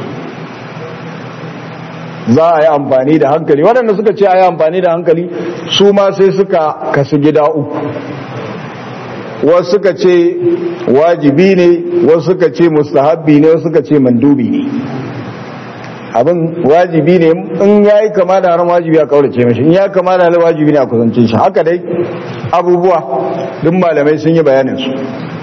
za a yi amfani da hankali waɗanda suka ce a yi amfani da hankali su ma sai suka kasu gida uku wasu suka ce wajibi ne wasu suka ce mustahabbi ne wasu suka ce mandubi ne abin wajibi ne in ya yi kama da haram wajibi a kaurace mashi in ya kama da halar wajibi ne a kusance shi haka dai abubuwa duk malamai sun yi bayanin su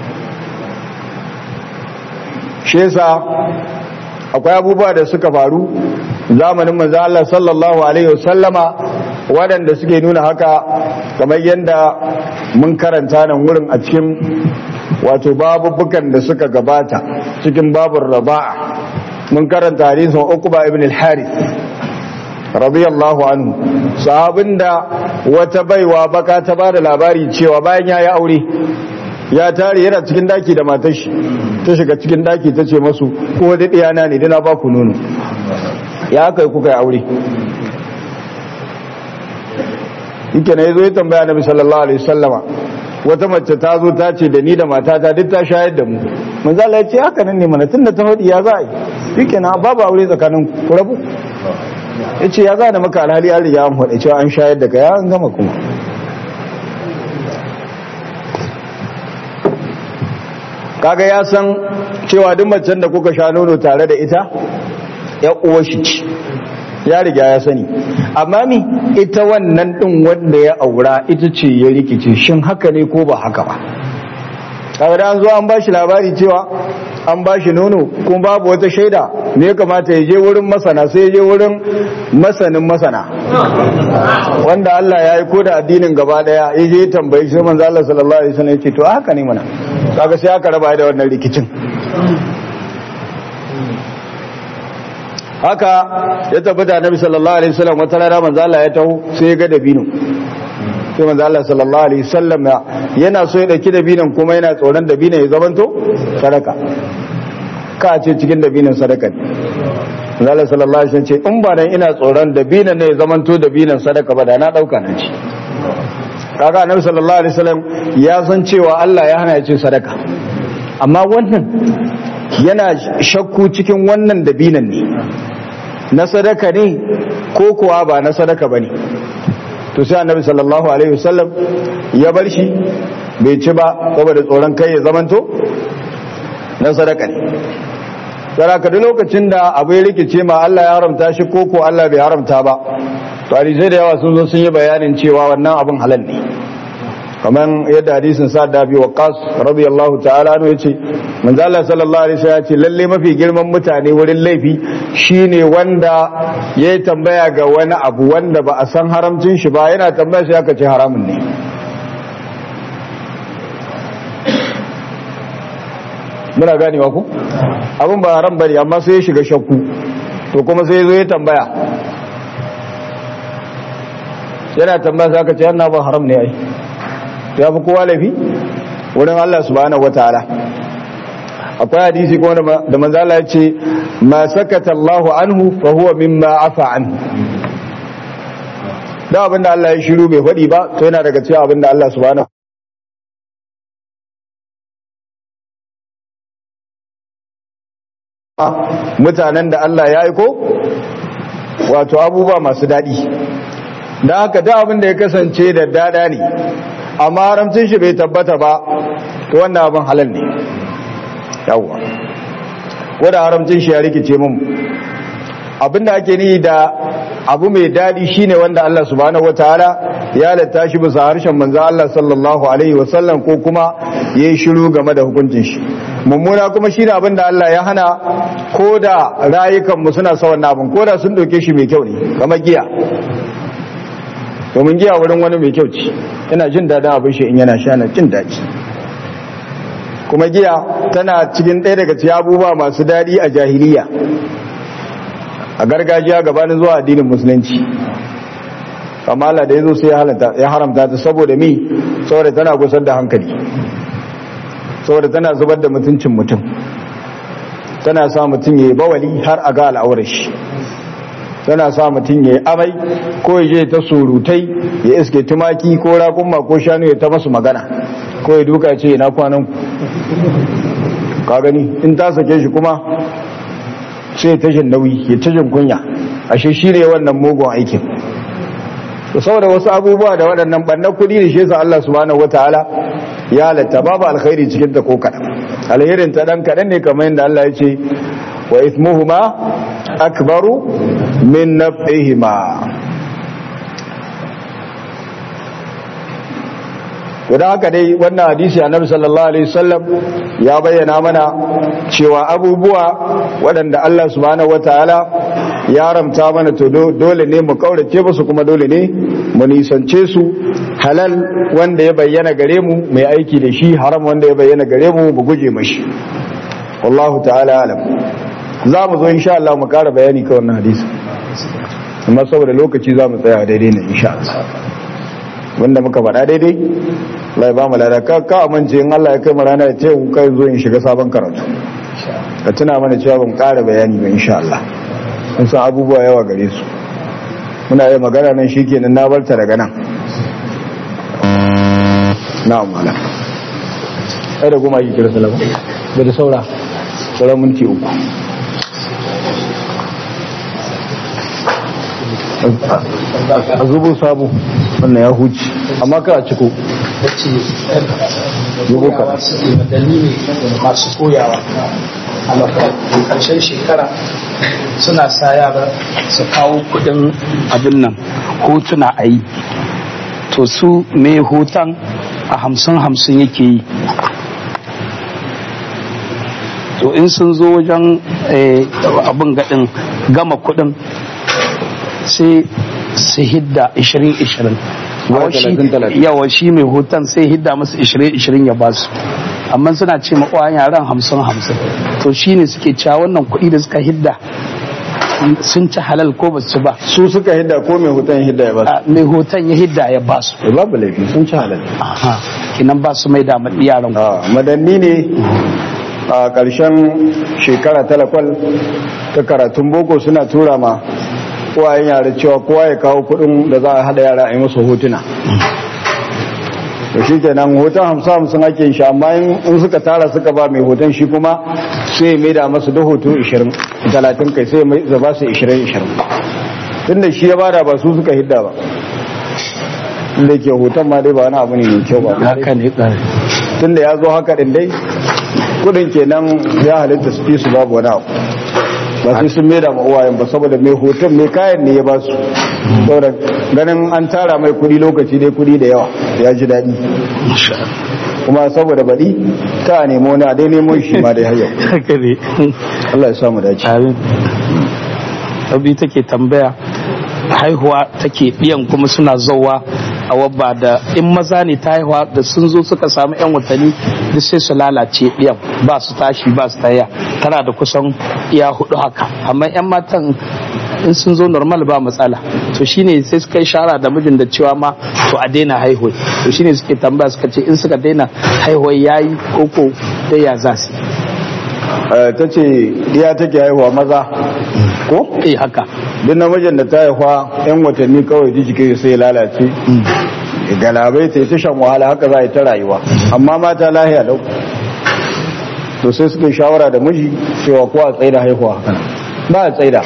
shi yasa akwai abubuwa da suka faru zamanin manzo Allah sallallahu alaihi wasallama waɗanda suke nuna haka kamar yadda mun karanta nan wurin a cikin wato babubukan da suka gabata cikin babur raba'a mun karanta hadisin Uqba ibn al-Harith radiyallahu anhu sahabin da wata baiwa baka ta bada labari cewa bayan yayi aure ya tare yana cikin daki da matar shi ta shiga cikin daki ta ce masu ko da diyana ne dana ba ku nono ya kai kuka yi aure yake na yazo ya tambaya nabi sallallahu alaihi wasallama wata mace ta zo ta ce da ni da matata duk ta shayar da mu manzo Allah ya ce haka nan ne mana tunda ta hodi ya za a yi yake na babu aure tsakanin ku rabu yace ya za da maka alhali an riga an hodi cewa an shayar da ka ya an gama kuma kaga ya san cewa duk macen da kuka sha nono tare da ita ya uwa shi ci ya riga ya sani amma mi ita wannan din wanda ya aura ita ce ya rikice shin haka ne ko ba haka ba kaga da an zo an bashi labari cewa an bashi nono kuma babu wata shaida ne ya kamata ya je wurin masana sai ya je wurin masanin masana wanda Allah ya yi ko da addinin gaba daya ya je tambayi shi manzo Allah sallallahu alaihi wasallam ya ce to haka ne mana kaga sai aka raba da wannan rikicin haka ya tabbata annabi sallallahu alaihi wasallam wata rana manzo Allah ya taho sai ya ga dabino sai manzo Allah sallallahu alaihi wasallam yana so ya dauki dabinan kuma yana tsoron dabinan ya zamanto sadaka ka ce cikin dabinan sadaka ne manzo Allah sallallahu alaihi wasallam ce in ba dan ina tsoron dabinan ne ya zamanto dabinan sadaka ba da na dauka na ci kaga annabi sallallahu alaihi wasallam ya san cewa Allah ya hana ya ce sadaka amma wannan yana shakku cikin wannan dabinan ne na sadaka ne ko kuwa ba na sadaka bane to sai annabi sallallahu alaihi wasallam ya bar shi bai ci ba saboda tsoron kai ya zamanto na sadaka ne saraka duk lokacin da abu ya rikice ma Allah ya haramta shi ko ko Allah bai haramta ba to hadisai da yawa sun zo sun yi bayanin cewa wannan abin halal ne kamar yadda hadisin sa da bi waqas radiyallahu ta'ala anhu yace manzo Allah sallallahu alaihi wasallam yace lalle mafi girman mutane wurin laifi shine wanda yayi tambaya ga wani abu wanda ba a san haramcin shi ba yana tambaya sai aka ce haramun ne muna ganewa ku abin ba haram bane amma sai ya shiga shakku to kuma sai ya zo ya tambaya yana tambaya sai aka ce yana ba haram ne ai ya fi kowa laifi wurin Allah subhanahu wataala akwai hadisi kuma da manzo Allah ya ce ma sakata Allahu anhu fa huwa mimma afa anhu da abinda Allah ya shiru bai faɗi ba to yana daga cikin abinda Allah subhanahu mutanen da Allah ya aiko wato abubuwa masu daɗi da haka da abin da ya kasance da dada ne amma haramcin shi bai tabbata ba to wannan abin halal ne yawwa ko da haramcin shi ya rikice mun abin da ake ni da abu mai daɗi shine wanda Allah subhanahu wataala ya halatta shi bisa harshen manzo Allah sallallahu alaihi wasallam ko kuma yayi shiru game da hukuncin shi mummuna kuma shine abin da Allah ya hana ko da rayukan mu suna sa wannan abin ko da sun dauke shi mai kyau ne kamar giya domin giya wurin wani mai kyau ce yana jin daɗin abin shi in yana sha na jin daɗi kuma giya tana cikin ɗaya daga cikin abubuwa masu daɗi a jahiliya a gargajiya gabanin zuwa addinin musulunci amma Allah da ya zo sai ya haramta ta saboda mi saboda tana gusar da hankali saboda tana zubar da mutuncin mutum tana sa mutum ya yi bawali har a ga al'aurar shi tana sa mutum ya yi amai ko ya je ta surutai ya iske tumaki ko raƙumma ko shanu ya ta masu magana ko ya duka ce na kwanan ka gani in ta sake shi kuma sai ta jin nauyi ya ta jin kunya ashe shi ne wannan mugun aikin to saboda wasu abubuwa da waɗannan ɓannan kuɗi da shi yasa Allah subhanahu wataala ya halatta babu alkhairi cikin ta ko kaɗan alherin ta ɗan kaɗan ne kamar yadda Allah ya ce wa ismuhuma akbaru min naf'ihima da haka dai wannan hadisi annabi sallallahu alaihi wasallam ya bayyana mana cewa abubuwa waɗanda Allah subhanahu wataala ya ramta mana to dole ne mu kaurace musu kuma dole ne mu nisance su halal wanda ya bayyana gare mu mai aiki da shi haram wanda ya bayyana gare mu mu guje mashi wallahu ta'ala alam za mu zo insha Allah mu kara bayani kan wannan hadisi amma saboda lokaci za mu tsaya daidai ne insha Allah wanda muka faɗa daidai Allah ya ba mu lada ka ka amince in Allah ya kai mu rana ya ce ku kai zo in shiga sabon karatu ka tuna mana cewa ban ƙara bayani ba insha Allah mun san abubuwa yawa gare su muna yi magana nan shikenan na barta daga nan na'am malam sai da goma yi kira salama da da saura sauran minti uku a zubo sabo wannan ya huci amma ka a ciko zubo ka dalili masu koyawa a makarantar karshen shekara suna sa yara su kawo kudin abin nan hotuna a yi to su mai hoton a hamsin hamsin yake yi to in sun zo wajen abin gaɗin gama kudin sai su hidda 20-20 yawa shi mai hoton sai hidda masu 20-20 ya basu amma suna ce makwa yaran 50-50 to shi ne suke cewa wannan kuɗi da suka hidda sun ci halal ko ba su ci ba su suka hidda ko mai hoton hidda ya ba su A, mai hoton ya hidda ya ba su Eh, babu laifi sun ci halal Aha, kinan ba su mai da ma yaran ku Ah, madanni ne a ƙarshen shekara talakwal ta karatun boko suna tura ma kowayen yara cewa kowa ya kawo kudin da za a hada yara a yi musu hotuna da shi kenan hoton hamsin hamsin ake yin shi amma in in suka tara suka ba mai hoton shi kuma sai mai da masu da hoto 20 talatin kai sai mai zaba su 20 20 tun da shi ya bada ba su suka hidda ba inda ke hoton ma dai ba wani abu ne mai kyau ba haka ne ƙare tunda ya zo haka din dai kudin kenan ya halitta su fi su babu wani abu ba sai sun maida ma uwayen ba saboda mai hoton mai kayan ne ya ba su saboda ganin an tara mai kudi lokaci dai kudi da yawa ya ji daɗi kuma saboda baɗi ta a nemo wani a dai nemo shi ma dai har yau haka ne Allah ya samu dace amin abu take tambaya haihuwa take biyan kuma suna zauwa a wabba da in maza ne ta haihuwa da sun zo suka samu yan watanni duk sai su lalace biyan ba su tashi ba su taya tana da kusan iya hudu haka amma yan matan in sun zo normal ba matsala to shine sai suka yi shara da mijin da cewa ma to a daina haihuwa to shine suke tambaya suka ce in suka daina haihuwa yayi koko dai ya za su Eh, ta ce iya take haihuwa maza ko eh haka duk namijin da ta haihuwa yan watanni kawai ji jike sai ya lalace galabai ta yi ta shan wahala haka za a yi ta rayuwa amma mata lahiya lau to sai suka yi shawara da miji cewa ko a tsaida haihuwa haka nan. ba a tsaida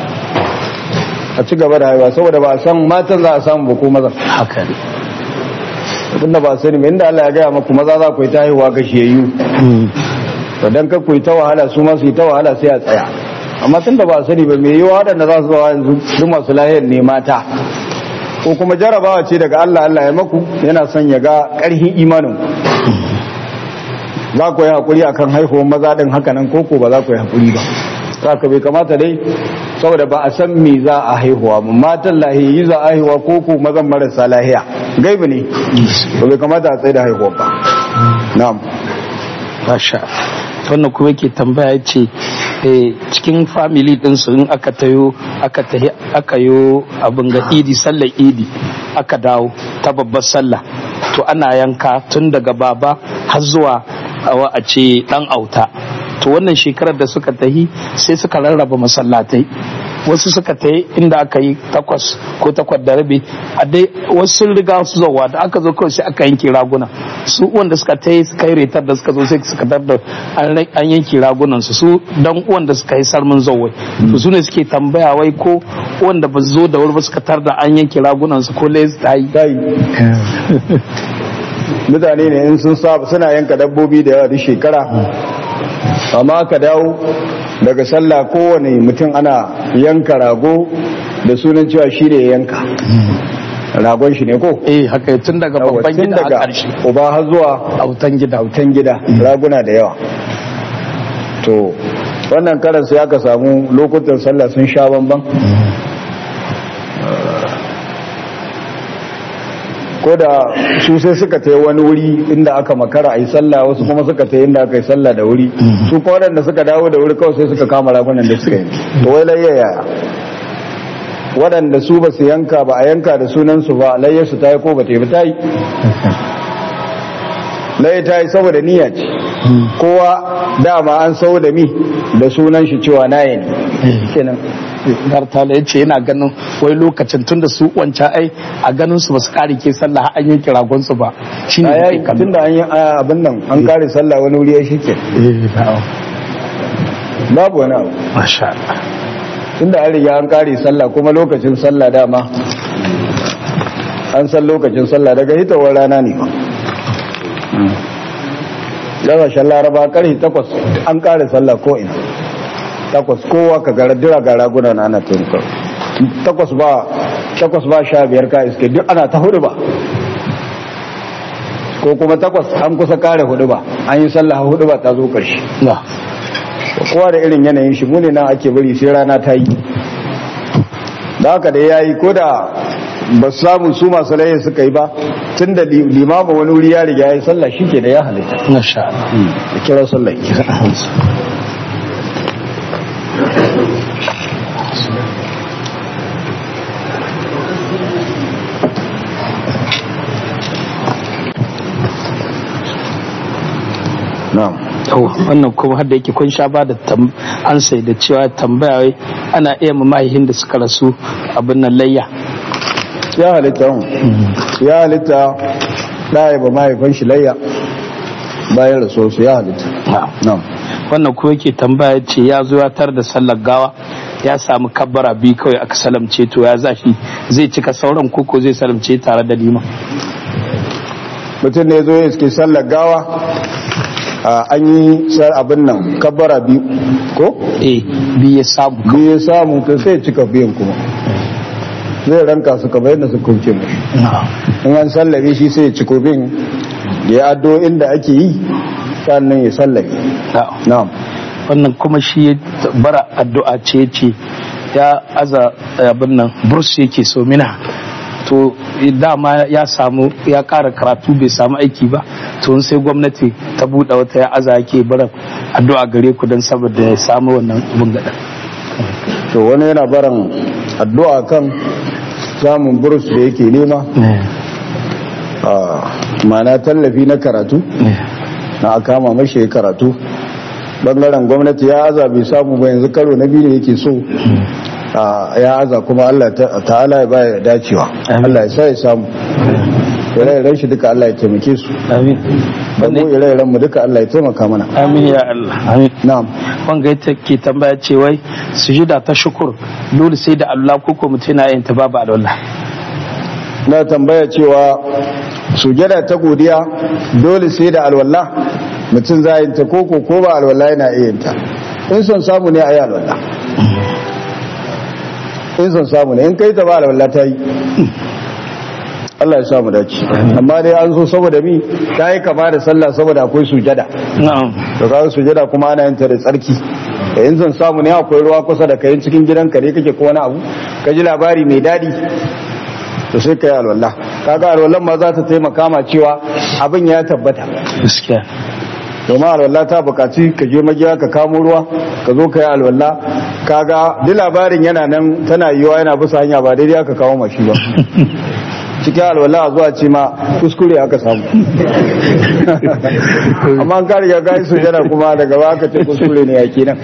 a ci gaba da haihuwa saboda ba a san matan za a samu ba ko maza haka ne tunda ba a sani ba inda Allah ya gaya maku maza za ku yi ta haihuwa gashiyayyu to dan kar ku yi ta wahala su ma su yi ta wahala sai a tsaya amma tunda ba a sani ba me yiwa waɗanda za su zawa yanzu duk masu lahiyar ne mata ko kuma jarabawa ce daga Allah Allah ya maku yana son ya ga ƙarfin imanin ku za ku yi haƙuri akan haihuwar maza ɗin haka nan ko ko ba za ku yi haƙuri ba saka bai kamata dai saboda ba a san me za a haihuwa ba matan lahiyi za a haihuwa ko ko mazan marasa lahiya gaibi ne to bai kamata a tsaye da haihuwa ba na'am Masha wannan kuma yake tambaya ya ce eh, cikin family ɗinsu in aka tayo aka tahi aka yo abin ga idi sallar idi aka dawo ta babbar sallah to ana yanka tun daga baba har zuwa awa a ce dan auta to wannan shekarar da suka tahi sai suka rarraba masallatai wasu suka tayi inda aka yi takwas ko takwas da rabi a dai wasu sun riga su zowa da aka zo kawai sai aka yanke raguna su wanda suka tayi suka yi retar da suka zo sai suka dar da an rai- an yanke ragunan su su dan wanda suka yi sarmin zowai to su ne suke tambaya wai ko wanda ba su zo da wuri ba suka tar da an yanke ragunan su ko les ta yi dai mutane ne in sun saba suna yanka dabbobi da yawa duk shekara amma aka dawo daga sallah kowane mutum ana yanka rago da sunan cewa shi ne ya yanka ragon shi ne ko eh haka tun daga Yawwa, babban tun gida a daga ƙarshe uba har zuwa autan gida autan gida raguna da yawa to wannan karan sai aka samu lokutan sallah sun sha bamban ko da su sai suka ta wani wuri inda aka makara a yi sallah wasu kuma suka ta inda aka yi sallah da wuri su kuma waɗanda suka dawo da wuri kawai sai suka kama ragunan da suka yi to wai layya yaya waɗanda su ba su yanka ba a yanka da sunansu ba layyarsu ta yi ko ba ta yi ba ta yi layya ta yi saboda niyya ce kowa dama an sau da mi da sunan shi cewa naye ne kenan Dartala ya ce yana ganin wai lokacin tun da su wancan ai a ganin su ba su kare ke sallah har an yanke ragon su ba shi ne a kai yayi kallo. tunda an yi a, abin nan an kare sallah wani wuri ya shike Eh, na'am. babu wani abu Masha Allah. tunda an riga an kare sallah kuma lokacin sallah dama an san lokacin sallah daga hitowar rana ne ba gabashin laraba karfe takwas an kare sallah ko ina takwas kowa ka gara dira ga raguna na ana tunka takwas ba takwas ba sha biyar ka iske duk ana ta hudu ba ko kuma takwas an kusa kare hudu ba an yi sallah hudu ba ta zo karshe Na. kowa da irin yanayin shi mune nan ake bari sai rana ta yi da haka da ya yi ko da ba su samu su masu laye suka yi ba tun da limama wani wuri ya riga ya yi sallah shi ke da ya halitta Masha Allah. da kira sallah na'am Yau, wannan kuma har da yake kun sha ba da ansa da cewa tambaya wai ana iya ma mahaihin da suka rasu abin nan layya ya halitta hun ya halitta ɗaya ba mahaifin shi layya bayan rasuwarsu ya halitta na'am wannan kuma yake tambaya ce ya zo ya tar da sallar gawa ya samu kabbara biyu kawai aka salamce to ya zashi zai cika sauran koko zai salamce tare da liman mutum ne zo ya iske sallar gawa a an yi sar abin nan kabbara biyu ko eh biyu ya samu biyu ya samu to sai ya cika biyan kuma zai ranka su kamar yadda su kunce mashi in an sallame shi sai ya ciko bin ya addo inda ake yi sannan ya sallame na'am wannan kuma shi ya bara addu'a ce ce ya aza abin nan bursu yake so mina to dama ya samu ya kara karatu bai samu aiki ba to sai gwamnati ta buɗe wata ya aza yake bara addu'a gare ku don saboda ya samu wannan abin gada to wani yana baran addu'a kan samun burus da yake nema mana tallafi na karatu na kama mashi ya karatu bangaren gwamnati ya aza bai samu ba yanzu karo na biyu ne yake so ya aza kuma Allah ta'ala ya baya dacewa Allah ya sa ya samu ire-iren shi duka Allah ya taimake su amin mu ire-iren mu duka Allah ya taimaka mana amin ya Allah amin na'am wanga ita ke tambaya ce wai sujuda ta shukur dole sai da Allah ko ko mutum yana yin ta babu alwala na tambaya cewa sujada ta godiya dole sai da alwala mutum za yin ta koko ko ba alwala yana iya yin ta in son samu ne a yi alwala in son samu ne in kai ta ba alwala ta yi Allah ya samu dace amma dai an so saboda mi ta yi kama da sallah saboda akwai sujada na'am to kaga sujada kuma ana yin ta da tsarki da in son samu ne akwai ruwa kusa da kayan cikin gidanka ne kake ko wani abu ka ji labari mai dadi to sai ka yi alwala kaga alwallan ma za ta taimaka ma cewa abin ya tabbata gaskiya domin alwala ta bukaci ka je magiya ka kamo ruwa ka zo ka yi alwala kaga duk labarin yana nan tana yiwa yana bisa hanya ba daidai aka kawo mashi ba cikin alwala a zuwa ce ma kuskure aka samu amma an kariya ka yi sujada kuma daga ba aka ce kuskure ne ya kenan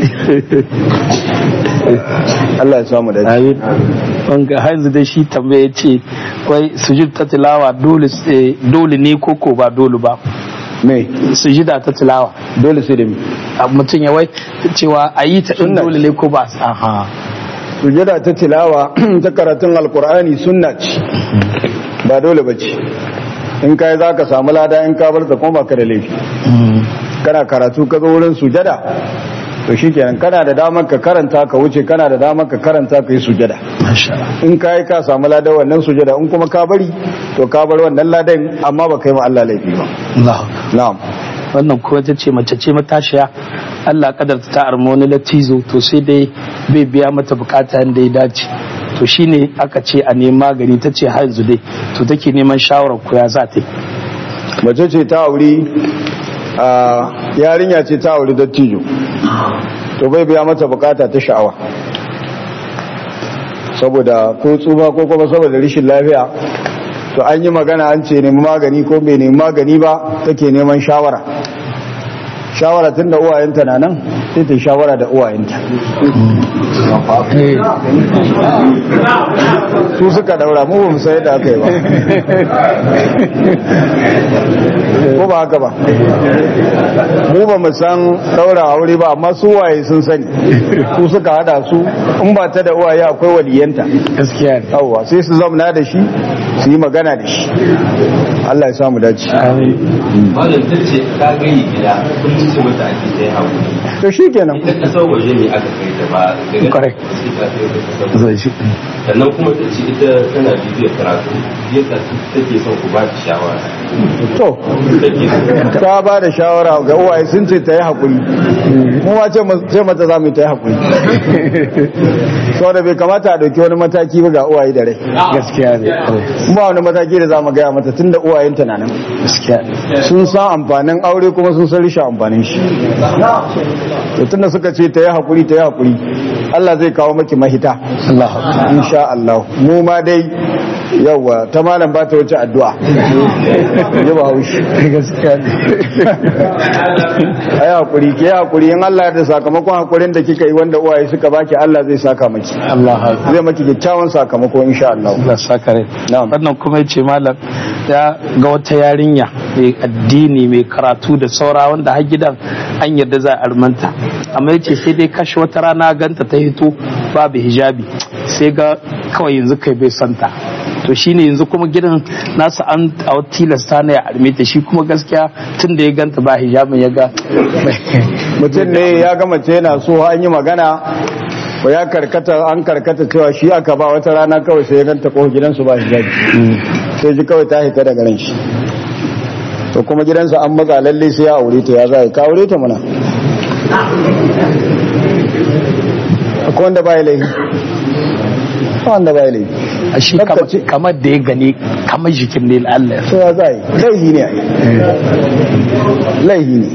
Allah ya samu da amin wanga hanzu da shi tambaye ce wai sujud ta tilawa dole dole ne koko ba dole ba me sujida ta tilawa dole sai da mi mutum ya wai cewa a yi ta ɗin Sunna dole ne ko ba aha sujada ta tilawa ta karatun alkur'ani sunna ce ba dole ba ce in kai za ka samu lada in ka bar ta kuma baka da laifi kana karatu ka zo wurin sujada to shikenan kana da damar ka karanta ka wuce kana da damar ka karanta ka yi sujada masha Allah in ka yi ka samu ladan wannan sujada in kuma ka bari to ka bar wannan ladan amma ba kai ma Allah laifi ba Allah na'am wannan kuma ta ce mace ce matashiya Allah kadarta ta arma wani latizo to sai dai bai biya mata bukata da ya dace to shine aka ce a nemi magani ta ce har yanzu dai to take neman shawarar ku ya za ta yi mace ce ta auri a yarinya ce ta auri dattijo to bai biya mata bukata ta sha'awa saboda ko tsufa ko kuma saboda rishin lafiya to an yi magana an ce nemi magani ko bai nemi magani ba take neman shawara shawara tun da uwayenta na nan sai ta yi shawara da uwayenta su suka daura mu ba mu sai da aka yi ba ko ba haka ba mu ba mu san daura aure ba amma su waye sun sani su suka hada su in ba ta da uwaye akwai waliyanta gaskiya ne yawwa sai su zamna da shi su yi magana da shi Allah ya samu dace malam ta ce ta gani gida kullum ce mata ake ta yi haƙuri to shikenan ita ƙasar waje ne aka kai ta ba daga Kwarai. sai ta kai ta ƙasar zai shi sannan kuma ta ce ita tana bibiyar karatu yadda take son ku ba ta shawara to take so ta ba da shawara ga uwaye sun ce ta yi haƙuri mu ma ce mu- ce mata za mu yi ta yi haƙuri saboda bai kamata a ɗauki wani mataki ba ga uwaye da rai gaskiya ne ba wani mataki da za mu gaya mata tunda uwayenta na nan sun san amfanin aure kuma sun san rishin amfanin shi to tunda suka ce ta yi hakuri ta yi hakuri Allah zai kawo maki mahita Allah insha Allah mu ma dai yawa ta malam ba ta wuce addu'a ji ba haushi gaskiya ne ai hakuri ke hakuri in Allah ya da sakamakon hakurin da kika yi wanda uwaye suka baki Allah zai saka maki Allah zai maki kyakkyawan sakamako insha Allah Allah saka rai Na'am. wannan kuma yace malam ya ga wata yarinya mai addini mai karatu da saura wanda har gidan an yarda za a armanta amma yace sai dai kashe wata rana ganta ta hito babu hijabi sai ga kawai yanzu kai bai santa to shine yanzu kuma gidan nasa an a tilasta na ya arme ta shi kuma gaskiya tun da ya ganta ba hijabin ya ga mutum ne ya ga mace yana so an yi magana ba ya karkata an karkata cewa shi aka ba wata rana kawai sai ya ganta ko gidansu ba hijabi sai ji kawai ta hita daga ran shi to kuma gidansa an matsa lalle sai ya aure ta ya za ka aure ta mana akwai wanda ba ya laifi ba wanda ba ya laifi a shi Kakka kama- ce- kamar da ya gani kamar jikin ne Allah sai ya za yi laifi ne ai. laifi ne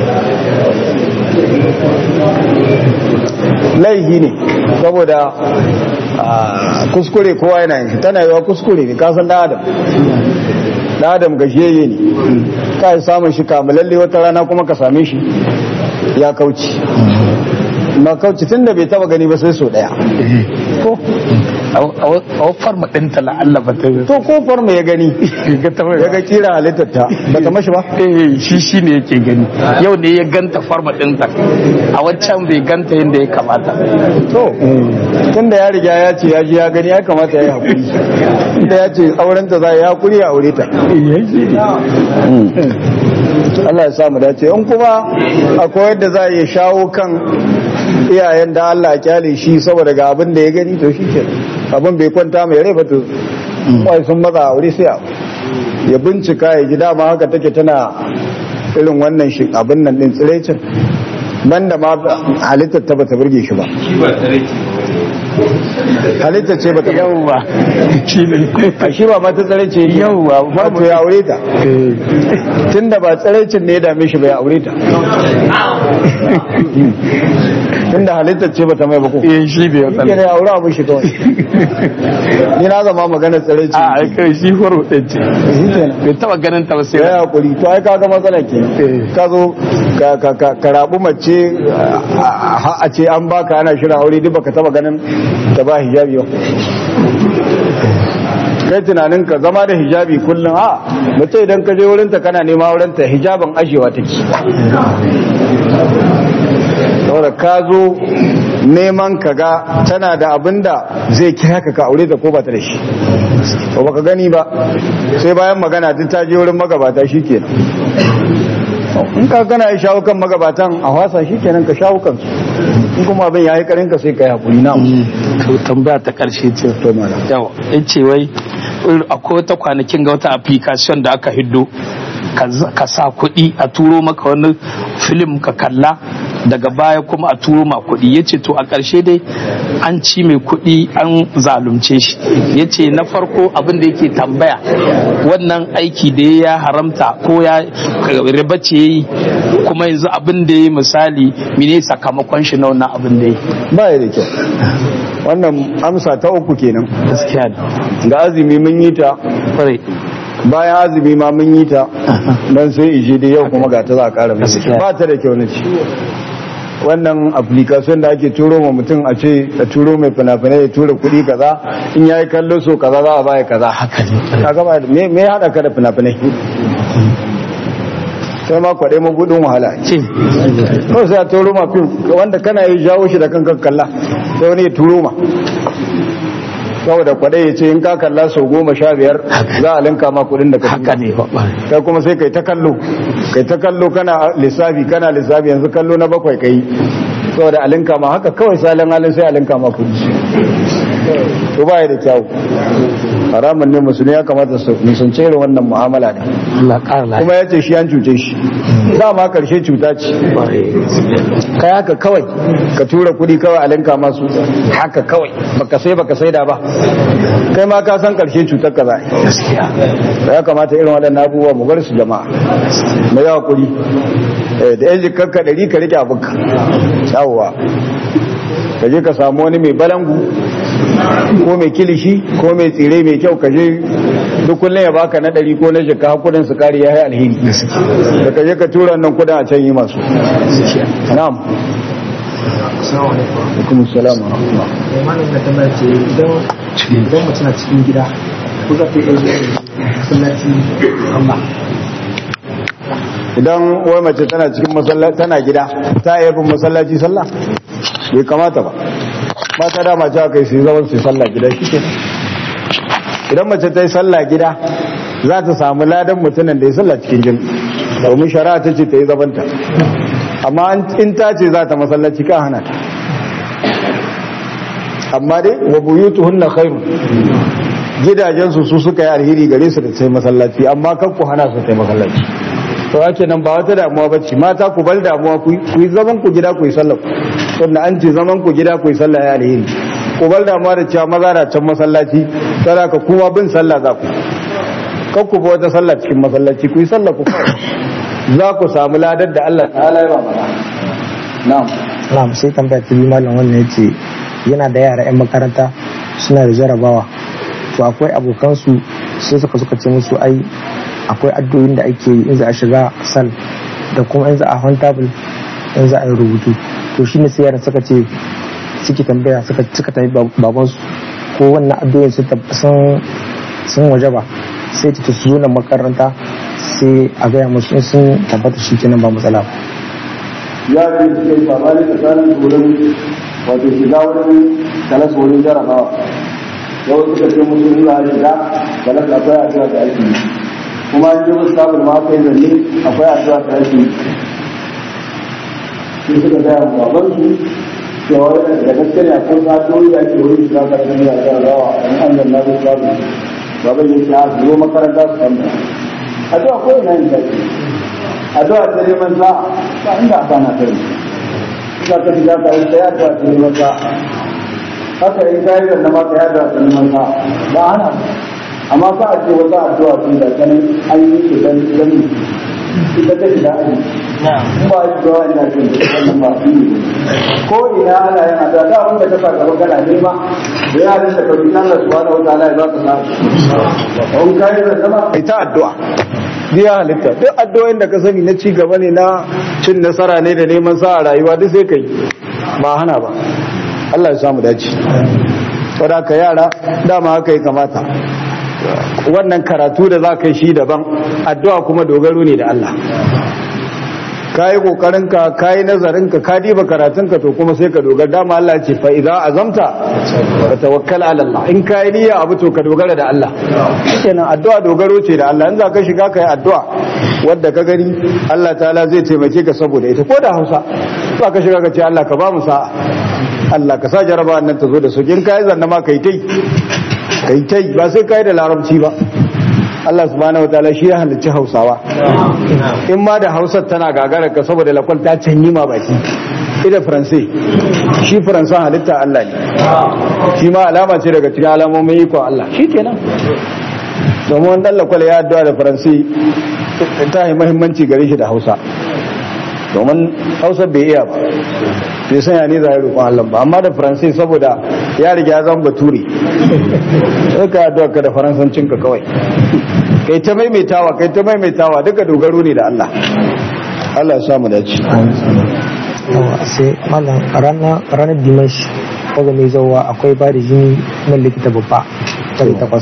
laifi ne saboda ah, kuskure kowa yana yin shi tana yiwa kuskure ne kasan dan adam dan adam gajiyayye ne ka yi samun shi kamalalle wata rana kuma ka same shi ya kauci ma kauci tun da bai taba gani ba sai so daya ko a wafar maɗinta la'alla ba ta to kofar mu ya gani ga ta ya ga kira halittar ta ba ta mashi ba eh shi shi ne yake gani yau ne ya ganta farma ɗinta a waccan bai ganta yadda ya kamata to tunda ya riga ya ce ya ji ya gani ya kamata ya yi hakuri tunda ya ce aurenta za ya yi hakuri ya aure ta Allah ya samu dace in kuma akwai yadda za a iya shawo kan iyayen da Allah ya kyale shi saboda ga abin da ya gani to shi ke abin bai kwanta mai rai ba to kawai sun matsa aure sai a ya bincika ya ji dama haka take tana irin wannan shi abin nan din tsirecin banda ma halittar ta bata burge shi ba shi ba tare ce ba wani halittar ce bata yauwa shi ne a shi ba mata tsare ce Yawwa, ba to ya aure ta tunda ba tsaraicin ne ya dame shi ba ya aure ta tunda halittar ce bata mai bako eh shi ne ya yana tsalla ya aure abin shi kawai ni na zama magana tsaraici a kai shi horo ɗin ce shi kenan bai taba ganin ta ba sai ya yi hakuri to ai kaga matsala ke ka zo ka- ka- ka ka rabu mace a a- a ce an baka ana shirin aure duk baka taba ganin ta ba hijabi ba kai tunanin ka zama da hijabi kullum a mace idan ka je wurinta kana nema wurinta hijabin ajewa take saboda ka zo neman ka ga tana da abin da zai kira ka ka aure ta ko ba ta da shi ba baka gani ba sai bayan magana duk ta je wurin magabata shikenan in ka gana ya shawo kan magabatan a wasa shikenan ka shawo kansu in kuma abin ya yi karin ka sai ka yi hakuri na to tambaya ta karshe ce to malam yawa in ce wai akwai wata kwanakin ga wata application da aka hiddo ka z- ka sa kuɗi a turo maka wani film ka kalla daga baya kuma a turo ma kuɗi ya ce to a ƙarshe dai an ci mai kuɗi an zalunce shi ya ce na farko abin da yake tambaya wannan aiki da ya haramta ko ya riba ce ya yi kuma yanzu abin da ya yi misali mene sakamakon shi na wannan abin da ya yi ba ya da kyau wannan amsa ta uku kenan gaskiya ne ga azumi mun yi ta kwarai bayan azumi ma mun yi ta don sai ije da yau kuma ga ta za a ƙara mai Gaskiya. ba ta da kyau na ci wannan application da ake turo ma mutum a ce a turo mai fina-finai ya tura kuɗi kaza in ya yi kallo so kaza za a baya kaza haka ne ka gaba da me me ya haɗa ka da fina-finai sai ma kwaɗe mabudin wahala ce ko sai a turo ma fim wanda kana yi jawo shi da kankan kalla sai wani ya turo ma saboda kwaɗe ya ce in ka kalla sau goma sha biyar za a linka ma kuɗin da ka haka tura ne ba kai kuma sai kai ta kallo kai ta kallo kana lissafi kana lissafi yanzu kallo na bakwai kai saboda a linka ma haka kawai salin halin sai a linka ma kuɗi to ba ya da kyau haramun ne musulmi ya kamata su nisance irin wannan mu'amala ne Allah ƙara lafiya kuma ya ce shi an cuce shi dama karshe cuta ce kai haka kawai ka tura kudi kawai a linka masu haka kawai baka sai baka sai da ba kai ma ka san karshe cutar ka za a yi. gaskiya ya kamata irin waɗannan abubuwa mu bar su jama'a mu yawa kuri Eh, da yan jikarka ɗari ka rike abinka yawwa ka je ka samu wani mai balangu ko mai kilishi ko mai tsire mai kyau ka je duk kullum ya baka na ɗari ko na jika hakudin su kari ya yi alheri da ka je ka tura nan kudin a can yi masu na'am Assalamu alaikum. alaikum salam wa rahmatullah Eh, Malam da tambaya ce idan idan mutum na cikin gida ko za ta iya zuwa masallaci Allah. idan wai mace tana cikin masallaci tana gida ta iya bin masallaci sallah bai kamata ba mata da mace aka yi su yi zaman su yi sallah gida shi ke idan mace ta yi sallah gida za ta samu ladan mutumin da ya sallah cikin jin domin shari'a ta ce ta yi zabanta amma an- in ta ce za ta masallaci ka hana ta amma dai wa buyutuhunna khairu gidajensu su suka yi alheri gare su da sai masallaci amma kan ku hana su sai masallaci to ake nan ba wata damuwa bace mata ku bar damuwa ku ku yi zaman ku gida ku yi sallah tunda an ce zaman ku gida ku yi sallah ya alheri ku bar damuwa da cewa maza na can masallaci kada ka kuma bin sallah za ku kan ku ba wata sallah cikin masallaci ku yi sallah ku kawai za ku samu ladar da Allah ta'ala ya ba mana na'am Na'am sai tambaya ta biyu malam wannan yace yana da yara 'yan makaranta suna da jarabawa to akwai abokansu sai suka suka ce musu ai akwai addu'o'in da ake yi in za a shiga sal da kuma in za a hon table in za a yi rubutu to shine sai yaran suka ce suke tambaya suka suka tafi babansu ko wannan addu'o'in sun tab- sun sun waje ba sai ta su zo nan makaranta sai a gaya musu in sun tabbata shi kenan ba matsala ba ya ce cikin sabani tsakanin wurin wato shiga wurin kalas wurin jarabawa yau suka ce musu in za a shiga kalas akwai addu'a da ake yi kuma an ji musu sabon ma kai zanne akwai addu'a da ake yi sai suka gaya wa babansu cewa yana da gaske ne akwai addu'o'i da ake wurin shiga kalas da jarabawa an an zanna musu sabon baban ya ce a su zo makaranta su tambaya addu'a ko ina yin ta ce addu'a ta neman sa'a ba inda aka na kai za ka shiga ka yi ta addu'a ta neman sa'a haka in ka yi da ma ka yi addu'a ta neman sa'a ba ana ba. amma ka ce wata addu'a tun da ta nan an yi shi dan dan ita ta shiga aji in ba a yi zuwa ina jin wannan ba shi ne ko ina ana yin addu'a da abin da ka sa gaba kana nema da ya da ka bi Allah subhanahu wa ta'ala ya baka sa'a in ka yi da ma kai ta addu'a biya halitta duk addu'o'in da ka sani na ci gaba ne na cin nasara ne da neman sa a rayuwa duk sai kai ba hana ba Allah ya samu dace saboda ka yara dama haka ya kamata wannan karatu da za ka yi shi daban addu'a kuma dogaro ne da Allah ka yi ƙoƙarinka ka yi nazarinka ka diba karatunka to kuma sai ka dogara dama Allah ce fa idza azamta fa tawakkal ala Allah in ka yi niyya abu to ka dogara da Allah kenan addu'a dogaro ce da Allah in za ka shiga ka yi addu'a wadda ka gani Allah ta'ala zai taimake ka saboda ita ko da Hausa za ka shiga ka ce Allah ka ba mu sa'a Allah ka sa jaraba nan ta zo da sauki in ka yi zanna ma kai tai kai tai ba sai ka yi da larabci ba Allah subhanahu wa ta'ala shi ya halicci Hausawa in ma da Hausar tana gagarar ka saboda lakwal ta canyi ma baki ida faransai shi faransan halitta Allah ne shi ma alama ce daga cikin alamomin ikon Allah shi kenan domin wani lakwal ya addu'a da faransai ta yi mahimmanci gare shi da Hausa domin Hausa bai iya ba bai sanya ne za a yi roƙon Allah ba amma da faransai saboda ya riga ya zama bature sai ka addu'a ka da faransancinka kawai kai ta maimaitawa kai ta maimaitawa duka dogaro ne da Allah Allah ya sa mu dace yawa sai malam ranar ranar dimash koga mai zauwa akwai ba da jini na likita babba tare takwas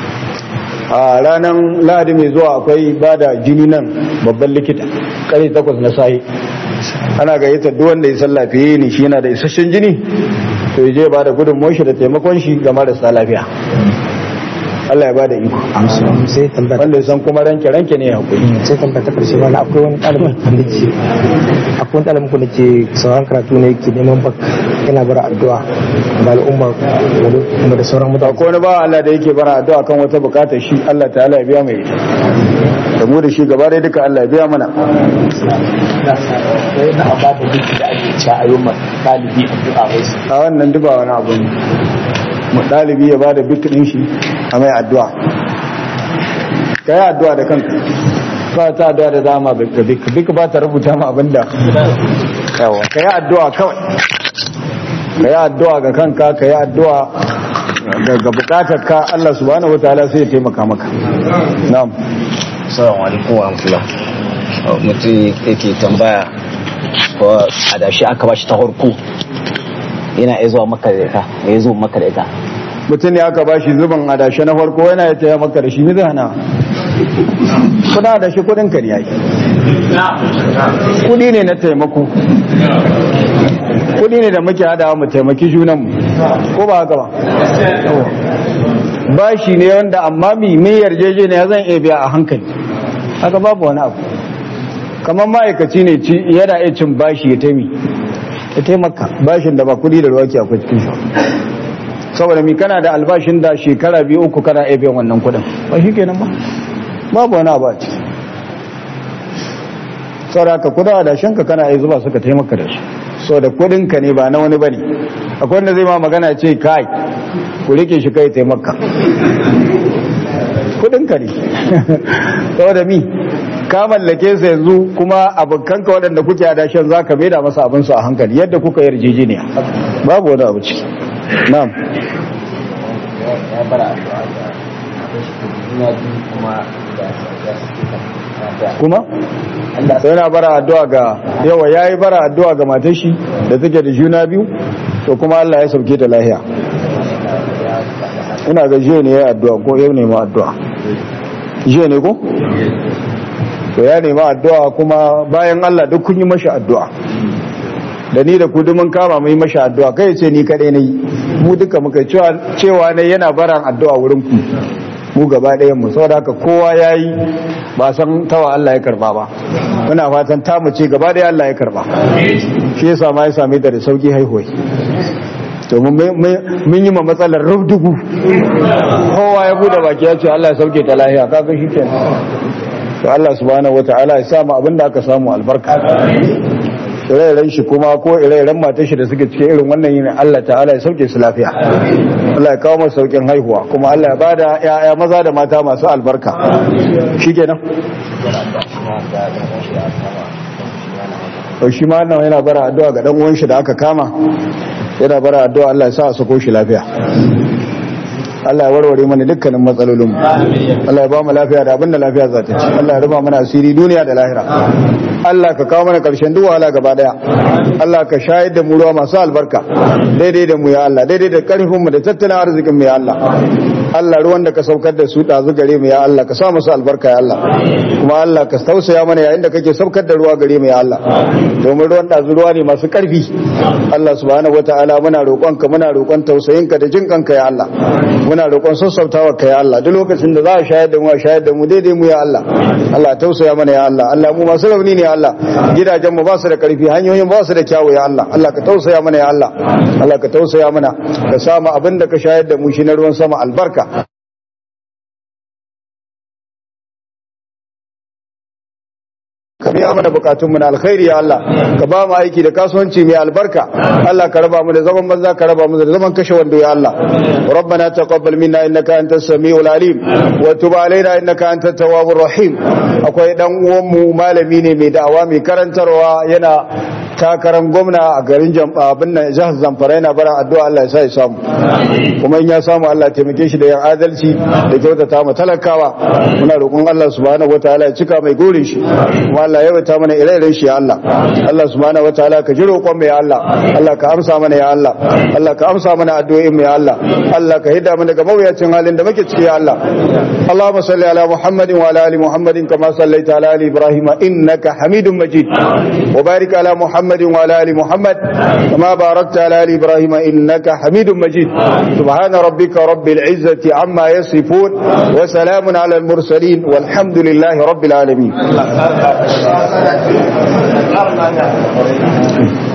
a ranar lahadi mai zuwa akwai ba da jini nan babban likita kare takwas na sahi ana gayyatar duk wanda ya san lafiye ne shi yana da isasshen jini to ya je ba da gudunmuwar shi da taimakon shi ga marasa lafiya Allah ya bada iko sai tambaya wanda ya san kuma ranke ranke ne hakuri sai tambaya ta karshe wani akwai wani ɗalibin ku da ke akwai wani ɗalibin ku da ke sauran karatu ne ke neman bak yana bara addu'a ga al'umma gari kuma da sauran mutane akwai wani ba Allah da yake bara addu'a kan wata bukatar shi Allah ta'ala ya biya mai ita da mu da shi gaba dai duka Allah ya biya mana sai na ba da duk da ake cewa a yi ma ɗalibi addu'a wai su a wannan duba wani abu ne mu dalibi ya bada bik din shi a mai addu'a ka yi addu'a da kanka ba ta addu'a da dama bik bik bik ba ta rubuta ma abinda yawa ka yi addu'a kawai ka yi addu'a ga kanka ka yi addu'a ga ga bukatar ka Allah subhanahu wataala sai ya taimaka maka na'am Assalamu alaikum wa rahmatullah. Mutum yake tambaya ko adashi aka bashi ta harko yana iya zuwa maka da ita, ya zo maka da ita. mutum ne aka bashi zuban adashe na farko yana ya taya maka da shi mi zai hana kuna da shi kudin ka ne yake kudi ne na taimako kudi ne da muke hadawa mu taimaki junanmu ko ba haka ba bashi ne wanda amma mi mai yarjeje ne zan iya biya a hankali haka babu wani abu kamar ma'aikaci ne ci yana iya cin bashi ya taimi ya taimaka bashin da ba kudi da ruwa ke akwai cikin shi saboda mi kana da albashin da shekara biyu uku kana iya biyan wannan kudin ba shi kenan ba babu wani abu a ciki saboda ka kuda da shanka kana iya zuba suka taimaka da su so da kudinka ne ba na wani bane akwai wanda zai ma magana ce kai ku rike shi kai taimaka kudinka ne saboda mi ka mallake su yanzu kuma abokanka waɗanda kuke adashin za ka maida masa abinsu a hankali yadda kuka yarjejeniya babu wani abu ciki na'am Ya bara addu'a da juna biyu kuma da ya suke kan kuma sai yana bara addu'a ga yawa yayi bara addu'a ga matar shi da take da juna biyu to kuma Allah ya sauke ta lahiya ina ga jiya ne ya addu'a ko yau ne ma addu'a jiya ne ko to ya nema addu'a kuma bayan Allah duk kun yi mashi addu'a da ni da ku duk mun kama mu yi mashi addu'a kai ce ni kadai nayi mu duka muka cewa cewa ne yana baran addu'a wurin ku mu gaba ɗayan mu saboda haka kowa yayi ba san tawa Allah ya karba ba muna fatan ta mu ce gaba ɗaya Allah ya karba shi yasa ma ya same ta da sauki haihuwa to mun mun yi ma matsalar rubdugu kowa ya bude baki ya ce Allah ya sauke ta lahiya kaga shikenan to Allah subhanahu wataala ya sa mu abinda aka samu albarka ire-iren shi kuma ko ire-iren matar shi da suke cikin irin wannan yin Allah ta'ala ya sauke su lafiya Allah ya kawo masu saukin haihuwa kuma Allah ya bada ya'ya maza da mata masu albarka shikenan to shi ma wannan yana bara addu'a ga dan uwan shi da aka kama yana bara addu'a Allah ya sa a sako shi lafiya Allah ya warware mana dukkanin matsalolinmu Allah ya ba mu lafiya da abinda lafiya za ta ci Allah ya rufa mana asiri duniya da lahira Allah ka kawo mana karshen duk wahala gaba daya Allah ka shayar da mu ruwa masu albarka daidai da mu ya Allah daidai da karfin mu da tattalin arzikin mu ya Allah Allah ruwan da ka saukar da su ɗazu gare mu ya Allah ka sa musu albarka ya Allah kuma Allah ka tausaya mana yayin da kake saukar da ruwa gare mu ya Allah domin ruwan ɗazu ruwa ne masu ƙarfi Allah subhanahu wataala muna roƙonka muna roƙon tausayinka da jin kanka ya Allah muna roƙon sassautawa ka ya Allah duk lokacin da za a shayar da mu a shayar da mu daidai mu ya Allah Allah tausaya mana ya Allah Allah mu masu rauni ne ya Allah gidajen mu ba su da ƙarfi hanyoyin ba su da kyawu ya Allah Allah ka tausaya mana ya Allah Allah ka tausaya mana ka samu abin da ka shayar da mu shi na ruwan sama albarka ka biya mana bukatunmu na alkhairi ya Allah ka ba mu aiki da kasuwanci mai albarka Allah ka raba mu da zaman banza ka raba mu da zaman kashe wando ya Allah rabbana taqabbal minna innaka antas samiul alim wa tub alaina innaka antat tawwabur rahim akwai dan uwan mu malami ne mai da'awa mai karantarwa yana takarar gwamna a garin abin nan jihar Zamfara yana bara addu'a Allah ya sa ya samu kuma in ya samu Allah ya taimake shi da yan adalci da kyautata mu talakawa muna roƙon Allah subhanahu wataala ya cika mai gurin shi kuma Allah ya wata mana ire-iren shi ya Allah Allah subhanahu wataala ka ji roƙon mu ya Allah Allah ka amsa mana ya Allah Allah ka amsa mana addu'o'in mu ya Allah Allah ka hida mu daga mawuyacin halin da muke ciki ya Allah Allahumma salli ala Muhammadin wa ala ali Muhammadin kama sallaita ala ali Ibrahim innaka Hamidum Majid wa barik ala Muhammad محمد وعلى ال محمد كما باركت على ال ابراهيم انك حميد مجيد سبحان ربك رب العزه عما يصفون وسلام على المرسلين والحمد لله رب العالمين Allah ta